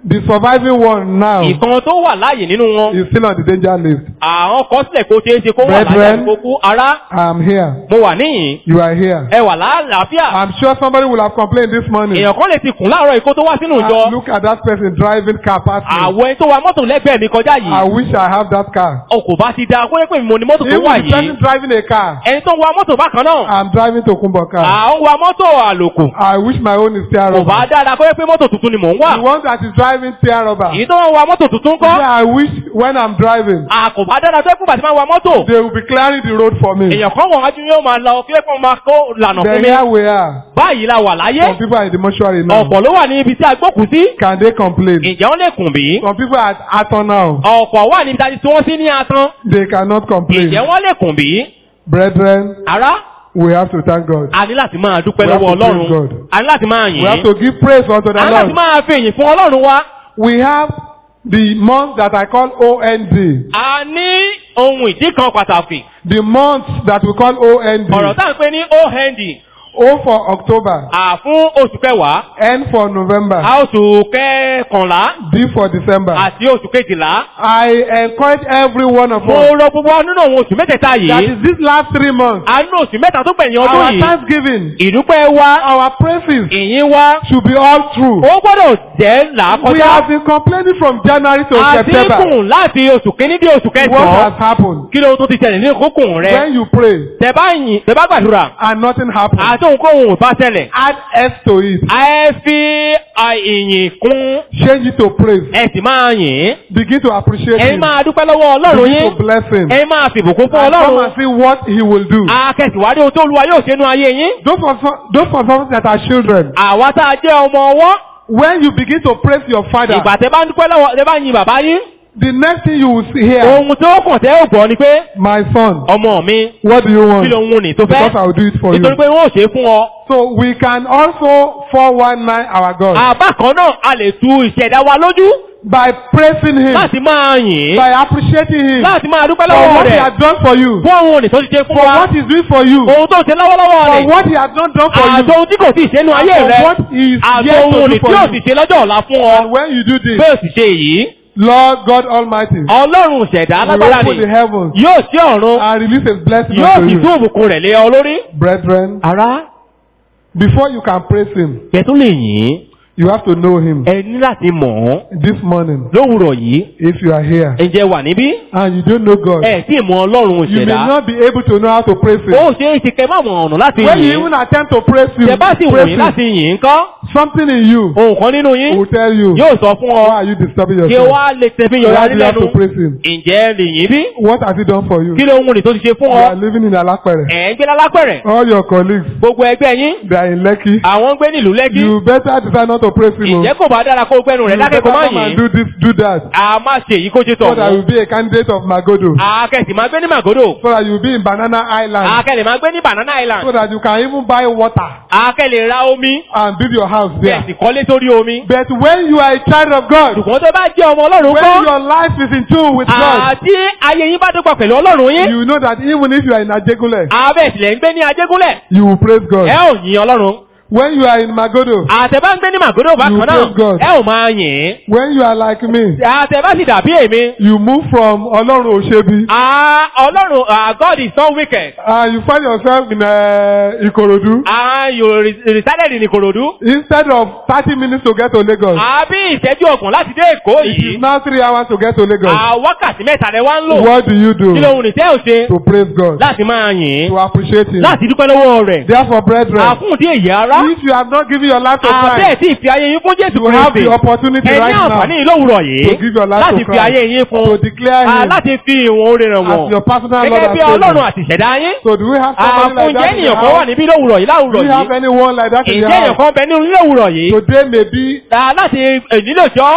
Speaker 1: The surviving one now is
Speaker 2: ìkan tó wà láàyè nínú wọn
Speaker 1: still on the danger list.
Speaker 2: àwọn kan sílẹ̀ kó ṣeé ṣe kó wà láàyè
Speaker 1: Brethren.
Speaker 2: àti kókó ara
Speaker 1: I'm here.
Speaker 2: mo wà níyìn
Speaker 1: You are here.
Speaker 2: ẹ wà láàlàáfíà
Speaker 1: I'm sure somebody will have complained this morning.
Speaker 2: èèyàn kan lè ti kùn láàárọ̀ ikó tó wá sínú
Speaker 1: Ah,
Speaker 2: ìjọ
Speaker 1: look at that person driving car past me.
Speaker 2: àwọn ẹni tó wa mọ́tò lẹ́gbẹ̀ẹ́ mi kọjá
Speaker 1: I
Speaker 2: yìí
Speaker 1: wish I have that car.
Speaker 2: o kò bá ti da kó yẹ pé mo ní mọ́tò tó
Speaker 1: Even
Speaker 2: wà
Speaker 1: the person
Speaker 2: yìí
Speaker 1: driving a car,
Speaker 2: ẹni tó ń wa mọ́tò bákan náà
Speaker 1: I'm driving to Kumbo car.
Speaker 2: à ń wa mọ́tò àlòkù
Speaker 1: I wish my own is tear
Speaker 2: kò bá
Speaker 1: rubber.
Speaker 2: dára kó yẹ pé mọ́tò tuntun ni mò ń wà
Speaker 1: The one that is driving tear rubber.
Speaker 2: èyí tó ń wa mọ́tò tuntun kọ́
Speaker 1: Yeah, I wish when I'm driving,
Speaker 2: à kò bá dára tó yẹ pé bàtí máa wa mọ́tò
Speaker 1: they will be clearing the road for me.
Speaker 2: èèyàn kan wọ̀n wájú yóò máa lọ kí wọ́n máa kó lànà
Speaker 1: Then
Speaker 2: fún mi
Speaker 1: here we are.
Speaker 2: báyìí la wà láyé
Speaker 1: Some people are in the mortuary now.
Speaker 2: ọ̀pọ̀ ló wà ní ibi tí a gbókùn sí
Speaker 1: Can they complain?
Speaker 2: ǹjẹ́ wọ́n lè kùn bí
Speaker 1: Some people are at Aton now.
Speaker 2: ọ̀pọ̀ wà níbi tí wọ́n sí ní atán
Speaker 1: They cannot complain.
Speaker 2: ǹjẹ́ wọ́n lè kùn bí
Speaker 1: Brethren,
Speaker 2: ará
Speaker 1: we have to thank God.
Speaker 2: a ní láti máa dúpẹ́
Speaker 1: We have
Speaker 2: lọ́wọ́
Speaker 1: to praise
Speaker 2: ọlọ́run
Speaker 1: God.
Speaker 2: a ní láti máa
Speaker 1: We
Speaker 2: yìn
Speaker 1: have to give praise unto the
Speaker 2: a ní láti
Speaker 1: Lord.
Speaker 2: máa fi ìyìn fún ọlọ́run wa
Speaker 1: We have the month that I call OND.
Speaker 2: a ní ohun ìdí kan pàtàkì
Speaker 1: The month that we call OND.
Speaker 2: ọ̀rọ̀ tá à ń pè ní ohnd
Speaker 1: O for October.
Speaker 2: à fún oṣù kẹwàá
Speaker 1: N for November.
Speaker 2: a oṣù kẹkànlá
Speaker 1: D for December.
Speaker 2: àti oṣù kejìlá
Speaker 1: I encourage every one of
Speaker 2: mo
Speaker 1: us.
Speaker 2: rọ gbogbo wa nínú àwọn oṣù mẹ́tẹ̀ẹ̀ta
Speaker 1: That
Speaker 2: yìí
Speaker 1: is this last three months.
Speaker 2: a nínú oṣù mẹ́ta tó gbẹ̀yìn ọdún
Speaker 1: Our
Speaker 2: yìí
Speaker 1: thanksgiving,
Speaker 2: ìdúpẹ́ wa
Speaker 1: our praises
Speaker 2: ìyìn wa
Speaker 1: should be all true.
Speaker 2: ó gbọ́dọ̀ jẹ́ là
Speaker 1: We
Speaker 2: kọjá
Speaker 1: have been complaining from January to September.
Speaker 2: àdínkù láti oṣù kínní dé oṣù
Speaker 1: What has
Speaker 2: kẹsàn-án
Speaker 1: happened?
Speaker 2: kí ló tó ti ṣẹlẹ̀ ní kókùn rẹ
Speaker 1: When you pray
Speaker 2: tẹ bá yìn tẹ bá gbàdúrà
Speaker 1: and nothing happens,
Speaker 2: àti òǹkóhun ò bá ṣẹlẹ̀
Speaker 1: add S to it.
Speaker 2: ẹ fi à, ìyìn kún
Speaker 1: Change it to praise.
Speaker 2: ẹ sì máa yìn
Speaker 1: Begin to appreciate
Speaker 2: ẹ
Speaker 1: Him.
Speaker 2: máa dúpẹ́ lọ́wọ́ ọlọ́run
Speaker 1: Begin
Speaker 2: yín
Speaker 1: to bless Him.
Speaker 2: ẹ máa fìbùkún fún
Speaker 1: And come
Speaker 2: ọlọ́run
Speaker 1: and see what He will do.
Speaker 2: akẹ́sìwárí ohun tó olúwa yóò ṣe nú ayé yín
Speaker 1: Those of, those of us that are children,
Speaker 2: àwa tá a jẹ́ ọmọ ọwọ́
Speaker 1: when you begin to praise your father,
Speaker 2: ìgbà tẹ bá ń dúpẹ́ lọ́wọ́ tẹ bá yin bàbá yín
Speaker 1: the next thing you will see here,
Speaker 2: ohun tó kàn tẹ́ ò gbọ́ ni pé
Speaker 1: my son,
Speaker 2: ọmọ mi
Speaker 1: what do you want?
Speaker 2: kí ló ń wun ní tó
Speaker 1: Because
Speaker 2: fẹ́
Speaker 1: I will do it for you.
Speaker 2: nítorí pé wọ́n ò ṣe é fún ọ.
Speaker 1: So we can also 419 our God
Speaker 2: àbá kan náà a lè tu ìṣẹ̀dá wa lójú
Speaker 1: by praising Him,
Speaker 2: láti máa yìn
Speaker 1: by appreciating Him
Speaker 2: láti máa dúpẹ́
Speaker 1: for
Speaker 2: lọ́wọ́
Speaker 1: what He
Speaker 2: rẹ̀
Speaker 1: has done for you,
Speaker 2: fún ohun òní tó ti ṣe fún
Speaker 1: for
Speaker 2: wa
Speaker 1: what He's doing for you,
Speaker 2: ohun tó ṣe lọ́wọ́lọ́wọ́
Speaker 1: for
Speaker 2: rẹ̀
Speaker 1: what He has not done for
Speaker 2: àti
Speaker 1: you,
Speaker 2: ohun tí kò sì ṣe nú ayé
Speaker 1: and
Speaker 2: rẹ̀
Speaker 1: for what He is
Speaker 2: àti
Speaker 1: yet
Speaker 2: ohun
Speaker 1: to
Speaker 2: òní
Speaker 1: do
Speaker 2: tí ò
Speaker 1: for
Speaker 2: sì
Speaker 1: you.
Speaker 2: ṣe lọ́jọ́ ọ̀la fún ọ
Speaker 1: And when you do this,
Speaker 2: bẹ́ẹ̀ sì ṣe yìí
Speaker 1: Lord God Almighty
Speaker 2: ọlọ́run ṣẹ̀dá
Speaker 1: will
Speaker 2: alágbára
Speaker 1: open
Speaker 2: ni
Speaker 1: the heavens
Speaker 2: yóò sí ọ̀run
Speaker 1: and release His blessing
Speaker 2: yóò
Speaker 1: unto
Speaker 2: sì
Speaker 1: you.
Speaker 2: tún òbùkún rẹ̀ lé ọ lórí.
Speaker 1: Brethren,
Speaker 2: ara
Speaker 1: before you can praise Him,
Speaker 2: kẹ tó lè yìn
Speaker 1: you have to know Him.
Speaker 2: ẹ ní láti mọ̀ ọ́
Speaker 1: This morning,
Speaker 2: lówùrọ̀ yìí
Speaker 1: if you are here
Speaker 2: ǹjẹ́ wà níbí
Speaker 1: and you don't know God,
Speaker 2: ẹ tí mọ ọlọ́run
Speaker 1: you may
Speaker 2: ṣẹ̀dá
Speaker 1: not be able to know how to praise Him.
Speaker 2: ó ṣe é ṣe kẹ má mọ ọ̀nà láti
Speaker 1: When you
Speaker 2: yìn
Speaker 1: even attempt to praise Him,
Speaker 2: tẹ bá sì wù
Speaker 1: praise
Speaker 2: yín
Speaker 1: him
Speaker 2: láti yìn kọ́
Speaker 1: something in you
Speaker 2: ohun kan nínú yín
Speaker 1: will tell you,
Speaker 2: yóò sọ fún
Speaker 1: why
Speaker 2: ọ
Speaker 1: are you disturbing
Speaker 2: kí
Speaker 1: yourself?
Speaker 2: wá lè tẹ̀fí yọ̀rọ̀
Speaker 1: Why do you have
Speaker 2: lẹ́nu
Speaker 1: to praise Him?
Speaker 2: ǹjẹ́ lè yìn bí
Speaker 1: What has He done for you?
Speaker 2: kí ló ń wùnì tó ti ṣe fún
Speaker 1: You
Speaker 2: ọ
Speaker 1: are living in Alapere.
Speaker 2: ẹ̀ ń gbé lálápẹ̀rẹ̀
Speaker 1: All your colleagues,
Speaker 2: gbogbo ẹgbẹ́ yín
Speaker 1: they are in Lekki.
Speaker 2: àwọn ń gbé nílùú lẹ́kí
Speaker 1: You better decide not to praise Him.
Speaker 2: ǹjẹ́
Speaker 1: oh.
Speaker 2: kò bá dára kó gbẹ́nu
Speaker 1: You
Speaker 2: rẹ̀
Speaker 1: better
Speaker 2: dákẹ́ kó má
Speaker 1: come and
Speaker 2: yìn
Speaker 1: do this, do that.
Speaker 2: a má ṣe èyí kó ṣe
Speaker 1: So
Speaker 2: tọ̀
Speaker 1: that you
Speaker 2: mọ́
Speaker 1: will be a candidate of Magodo.
Speaker 2: akẹ́sì máa gbé ní màgòdò
Speaker 1: So that you will be in Banana Island.
Speaker 2: akẹ́lẹ̀ máa gbé ní banana island
Speaker 1: So that you can even buy water
Speaker 2: akẹ́lẹ̀ ra omi
Speaker 1: and build your house there.
Speaker 2: bẹ́ẹ̀ sì kọ́lé sórí omi
Speaker 1: But when you are a child of God,
Speaker 2: ṣùgbọ́n tó bá jẹ́ ọmọ ọlọ́run
Speaker 1: when
Speaker 2: kọ́
Speaker 1: your life is in tune with God,
Speaker 2: àti ayé yín bá dọ́gba pẹ̀lú ọlọ́run yín
Speaker 1: you know that even if you are in Ajegule,
Speaker 2: abẹ́ ìsìlẹ̀ ń gbé ní ajégúnlẹ̀
Speaker 1: you will praise
Speaker 2: ẹ
Speaker 1: God.
Speaker 2: ò yìn ọlọ́run
Speaker 1: When you are in Magodo,
Speaker 2: àtẹ̀bá ń gbé ní màgòdò bákan
Speaker 1: You
Speaker 2: náà
Speaker 1: praise God.
Speaker 2: ẹ ò máa yìn
Speaker 1: when you are like me,
Speaker 2: àtẹ̀bá sì dàbí èmi
Speaker 1: you move from Olorun Oshebi
Speaker 2: Ah, ọlọ́run ah, God is so wicked
Speaker 1: and you find yourself in uh, Ikorodu.
Speaker 2: Ah, you re- resided in Ikorodu
Speaker 1: Instead of 30 minutes to get to Lagos,
Speaker 2: àbí ìṣẹ́jú ọgbọ̀n láti dé Èkó
Speaker 1: it
Speaker 2: yìí
Speaker 1: is now 3 hours to get to Lagos.
Speaker 2: Ah, wákàtí mẹ́ta rẹ wá ń lò
Speaker 1: What do you do?
Speaker 2: kí lóhun nìtẹ́ ò ṣe
Speaker 1: To praise God,
Speaker 2: láti máa yìn
Speaker 1: to appreciate Him.
Speaker 2: láti dúpẹ́ lọ́wọ́ rẹ̀
Speaker 1: Therefore, brethren,
Speaker 2: àfún tí èyí ara
Speaker 1: if you have not given your life to
Speaker 2: àbẹ́ẹ̀
Speaker 1: Christ,
Speaker 2: tí ìfi ayé yín fún Jésù
Speaker 1: you have
Speaker 2: Kristi
Speaker 1: the opportunity
Speaker 2: ẹ ní
Speaker 1: right now
Speaker 2: àǹfààní ìlówùrọ̀ yìí
Speaker 1: to give your life
Speaker 2: láti
Speaker 1: to
Speaker 2: fi ayé
Speaker 1: Christ,
Speaker 2: yín fún
Speaker 1: to declare
Speaker 2: Ah,
Speaker 1: Him
Speaker 2: láti fi ìwọ̀n orin rẹ̀
Speaker 1: as
Speaker 2: wọ̀n
Speaker 1: your personal Lord
Speaker 2: gẹ́gẹ́
Speaker 1: and
Speaker 2: bí Ọlọ́run
Speaker 1: Savior.
Speaker 2: àti ìṣẹ̀dá yín
Speaker 1: So do we have somebody like
Speaker 2: àfún
Speaker 1: that
Speaker 2: jẹ́
Speaker 1: in the
Speaker 2: ènìyàn kan wà
Speaker 1: house?
Speaker 2: níbí lówùrọ̀ yìí
Speaker 1: Do
Speaker 2: láwùrọ̀
Speaker 1: we have
Speaker 2: yìí
Speaker 1: anyone like that in the
Speaker 2: ǹjẹ́ èèyàn
Speaker 1: house?
Speaker 2: kan bẹ nínú lówùrọ̀ yìí
Speaker 1: Today may be
Speaker 2: Ah, láti ìnílò jọ́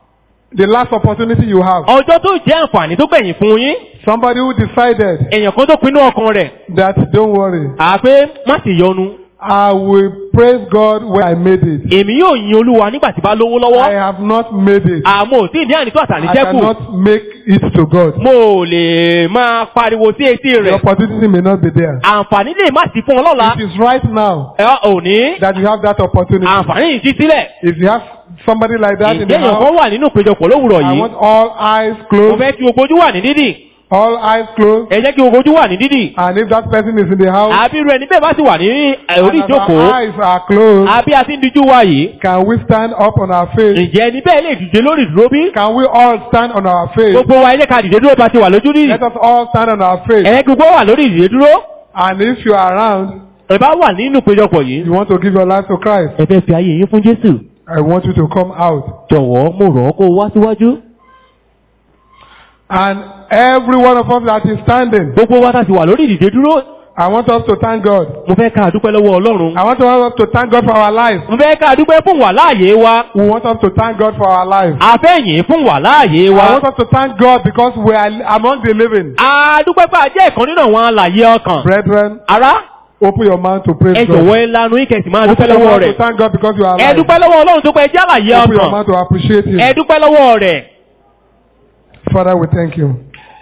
Speaker 1: the last opportunity you have.
Speaker 2: ọjọ́ tó jẹ́ àǹfààní tó gbẹ̀yìn fún yín
Speaker 1: Somebody who decided
Speaker 2: èèyàn kan tó pinnu ọkàn rẹ̀
Speaker 1: that don't worry,
Speaker 2: àpé má sì yọnu
Speaker 1: I will praise God when I made it.
Speaker 2: èmi yóò yin olúwa nígbà tí bá lówó
Speaker 1: I
Speaker 2: lọ́wọ́
Speaker 1: have not made it.
Speaker 2: àmọ́ ò tí ì ní ànító àtàní
Speaker 1: I
Speaker 2: jẹ́kù
Speaker 1: cannot make it to God.
Speaker 2: mo ò lè máa pariwo sí etí
Speaker 1: The
Speaker 2: rẹ̀
Speaker 1: opportunity may not be there.
Speaker 2: àǹfààní lè má sí fún ọ lọ́la
Speaker 1: It is right now
Speaker 2: ẹ òní
Speaker 1: that you have that opportunity.
Speaker 2: àǹfààní yìí sí sílẹ̀
Speaker 1: If you have Somebody like that in
Speaker 2: Ǹjẹ́
Speaker 1: the
Speaker 2: èèyàn kan
Speaker 1: house.
Speaker 2: wà nínú ìpéjọpọ̀ lówùrọ̀
Speaker 1: I
Speaker 2: yìí?
Speaker 1: want all eyes
Speaker 2: Mo
Speaker 1: closed.
Speaker 2: fẹ́ kí gbogbo ojú wà ní dídì.
Speaker 1: All eyes closed.
Speaker 2: Ẹ jẹ́ kí gbogbo ojú wà ní dídì.
Speaker 1: And if that person is in the house,
Speaker 2: Àbí irú ẹni bẹ́ẹ̀ bá sì wà ní ẹ̀, orí
Speaker 1: and as our
Speaker 2: ìjókòó.
Speaker 1: eyes are closed,
Speaker 2: Àbí a ti ń dijú wa yìí.
Speaker 1: can we stand up on our face?
Speaker 2: Ǹjẹ́ ẹni bẹ́ẹ̀ lè dìde lórí ìdúró bí?
Speaker 1: Can we all stand on our face?
Speaker 2: Gbogbo wa ilé ka dìde dúró bá ti wà lójú rírì.
Speaker 1: Let us all stand on our face.
Speaker 2: Ẹ gbogbo wà lórí ìdìde dúró.
Speaker 1: And if you are around,
Speaker 2: Ẹ bá wà nínú ìpéjọpọ̀ yìí.
Speaker 1: you want to give your life to Christ,
Speaker 2: Ẹ fẹ́ fi ayé yín fún Jésù.
Speaker 1: I want you to come out.
Speaker 2: Jọ̀wọ́ mo rọ̀ ọ́ kó o wá síwájú.
Speaker 1: And every one of us that is standing,
Speaker 2: Gbogbo wa ta ti wà lórí ìdìde dúró.
Speaker 1: I want us to thank God.
Speaker 2: Mo fẹ́ ká dúpẹ́ lọ́wọ́ Ọlọ́run.
Speaker 1: I want us to thank God for our lives.
Speaker 2: Mo fẹ́ ká dúpẹ́ fún wà láàyè wa.
Speaker 1: We want us to thank God for our lives.
Speaker 2: A fẹ́ yìn fún wà láàyè
Speaker 1: I
Speaker 2: wa.
Speaker 1: want us to thank God because we are among the living.
Speaker 2: A dúpẹ́ pé a jẹ́ ìkan nínú àwọn alàyè ọkàn.
Speaker 1: Brethren,
Speaker 2: Ará,
Speaker 1: open your mouth to praise
Speaker 2: ẹ
Speaker 1: God.
Speaker 2: jọ̀wọ́ ẹ lanu ìkẹsì máa
Speaker 1: Open
Speaker 2: dúpẹ́
Speaker 1: your
Speaker 2: lọ́wọ́
Speaker 1: mouth to
Speaker 2: rẹ̀.
Speaker 1: thank God because you are
Speaker 2: Ẹ
Speaker 1: alive.
Speaker 2: dúpẹ́ lọ́wọ́ Ọlọ́run tó pẹ́ jẹ́ àlàyé
Speaker 1: Open your
Speaker 2: ọkàn.
Speaker 1: mouth to appreciate Him.
Speaker 2: Ẹ dúpẹ́ lọ́wọ́ rẹ̀.
Speaker 1: Father, we thank you.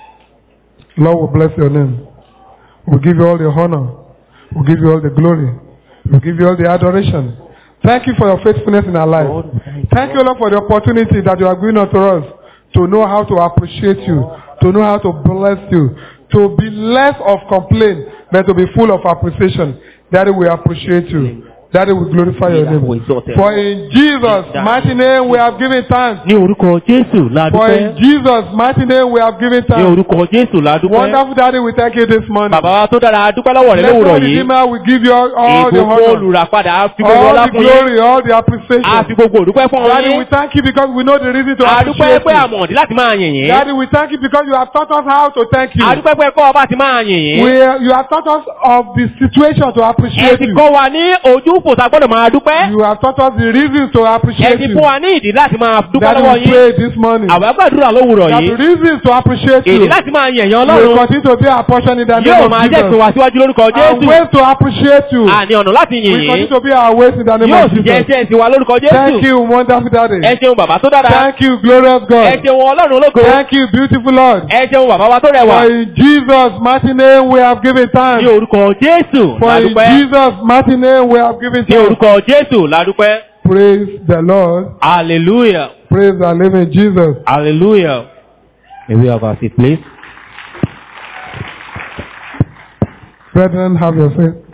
Speaker 1: Lord, we bless your name. We give you all the honor. We give you all the glory. We give you all the adoration. Thank you for your faithfulness in our life. Thank you, Lord, for the opportunity that you are giving unto us to know how to appreciate you, to know how to bless you, to be less of complaint, but to be full of appreciation. Daddy, we appreciate you. Daddy, we glorify your name. For in Jesus' mighty name we have given thanks.
Speaker 2: Ní orúkọ Jésù la
Speaker 1: For in
Speaker 2: dúpẹ́.
Speaker 1: Jesus' mighty name we have given
Speaker 2: Ní
Speaker 1: thanks.
Speaker 2: orúkọ Jésù la dúpẹ́.
Speaker 1: Wonderful Daddy, we thank you this morning.
Speaker 2: Bàbá wa tó dára a dúpẹ́ lọ́wọ́ rẹ̀
Speaker 1: Blessed
Speaker 2: lówùrọ̀ yìí.
Speaker 1: Redeemer, we give you all, all the
Speaker 2: Ìgbòho
Speaker 1: honor,
Speaker 2: olùràpadà a fi gbogbo
Speaker 1: all
Speaker 2: ọlá
Speaker 1: the
Speaker 2: fún yín.
Speaker 1: glory, all the
Speaker 2: A
Speaker 1: appreciation.
Speaker 2: fi gbogbo òdúpẹ́ fún ọ
Speaker 1: Daddy, we
Speaker 2: yín.
Speaker 1: thank you because we know the reason to
Speaker 2: A dúpẹ́
Speaker 1: appreciate
Speaker 2: pé
Speaker 1: you.
Speaker 2: àmọ̀dí láti máa yìn yín.
Speaker 1: Daddy, we thank you because you have taught us how to thank you.
Speaker 2: A dúpẹ́ pé kọ́ ọba ti máa yìn
Speaker 1: We,
Speaker 2: yín.
Speaker 1: you have taught us of the situation to
Speaker 2: Ẹ
Speaker 1: appreciate
Speaker 2: ti
Speaker 1: you.
Speaker 2: kọ́ wa ní ojú fò tá a gbọ́dọ̀ máa dúpẹ́.
Speaker 1: You have taught us the reasons to
Speaker 2: Ẹ
Speaker 1: appreciate
Speaker 2: ti
Speaker 1: you.
Speaker 2: fún wa ní ìdí láti máa dúpẹ́
Speaker 1: Daddy,
Speaker 2: lọ́wọ́
Speaker 1: we
Speaker 2: yín.
Speaker 1: pray this morning
Speaker 2: Àwọn agbàdúrà lówùrọ̀
Speaker 1: that the
Speaker 2: yìí.
Speaker 1: reasons to appreciate
Speaker 2: Ìdí
Speaker 1: you
Speaker 2: láti máa yìn ẹ̀yàn
Speaker 1: will
Speaker 2: Ọlọ́run.
Speaker 1: continue to be our portion in the name
Speaker 2: Yóò
Speaker 1: of
Speaker 2: máa jẹ́
Speaker 1: Jesus.
Speaker 2: ìsìn wá síwájú lórúkọ
Speaker 1: And
Speaker 2: Jésù.
Speaker 1: ways to appreciate you
Speaker 2: Àní ọ̀nà láti yìn
Speaker 1: will continue
Speaker 2: yín.
Speaker 1: to be our ways in the name
Speaker 2: Yóò
Speaker 1: of
Speaker 2: sì jẹ́
Speaker 1: Jesus.
Speaker 2: iṣẹ́ ìsìn wa lórúkọ
Speaker 1: Thank
Speaker 2: Jésù.
Speaker 1: you, wonderful Daddy.
Speaker 2: Ẹ ṣeun bàbá tó dára.
Speaker 1: Thank you, glorious
Speaker 2: Ẹ
Speaker 1: God.
Speaker 2: ṣeun Ọlọ́run ológo.
Speaker 1: Thank you, beautiful Lord.
Speaker 2: Ẹ ṣeun bàbá wa tó
Speaker 1: For
Speaker 2: rẹwà.
Speaker 1: in Jesus' mighty name we have given
Speaker 2: Ní
Speaker 1: thanks.
Speaker 2: orúkọ Jésù
Speaker 1: For in
Speaker 2: ládúpẹ́.
Speaker 1: Jesus' mighty name we have given
Speaker 2: Ní
Speaker 1: thanks.
Speaker 2: orúkọ Jésù ládúpẹ́.
Speaker 1: Praise the Lord.
Speaker 2: Hallelujah.
Speaker 1: Praise the living Jesus.
Speaker 2: Hallelujah. May we have our seat, please.
Speaker 1: Brethren, have your faith.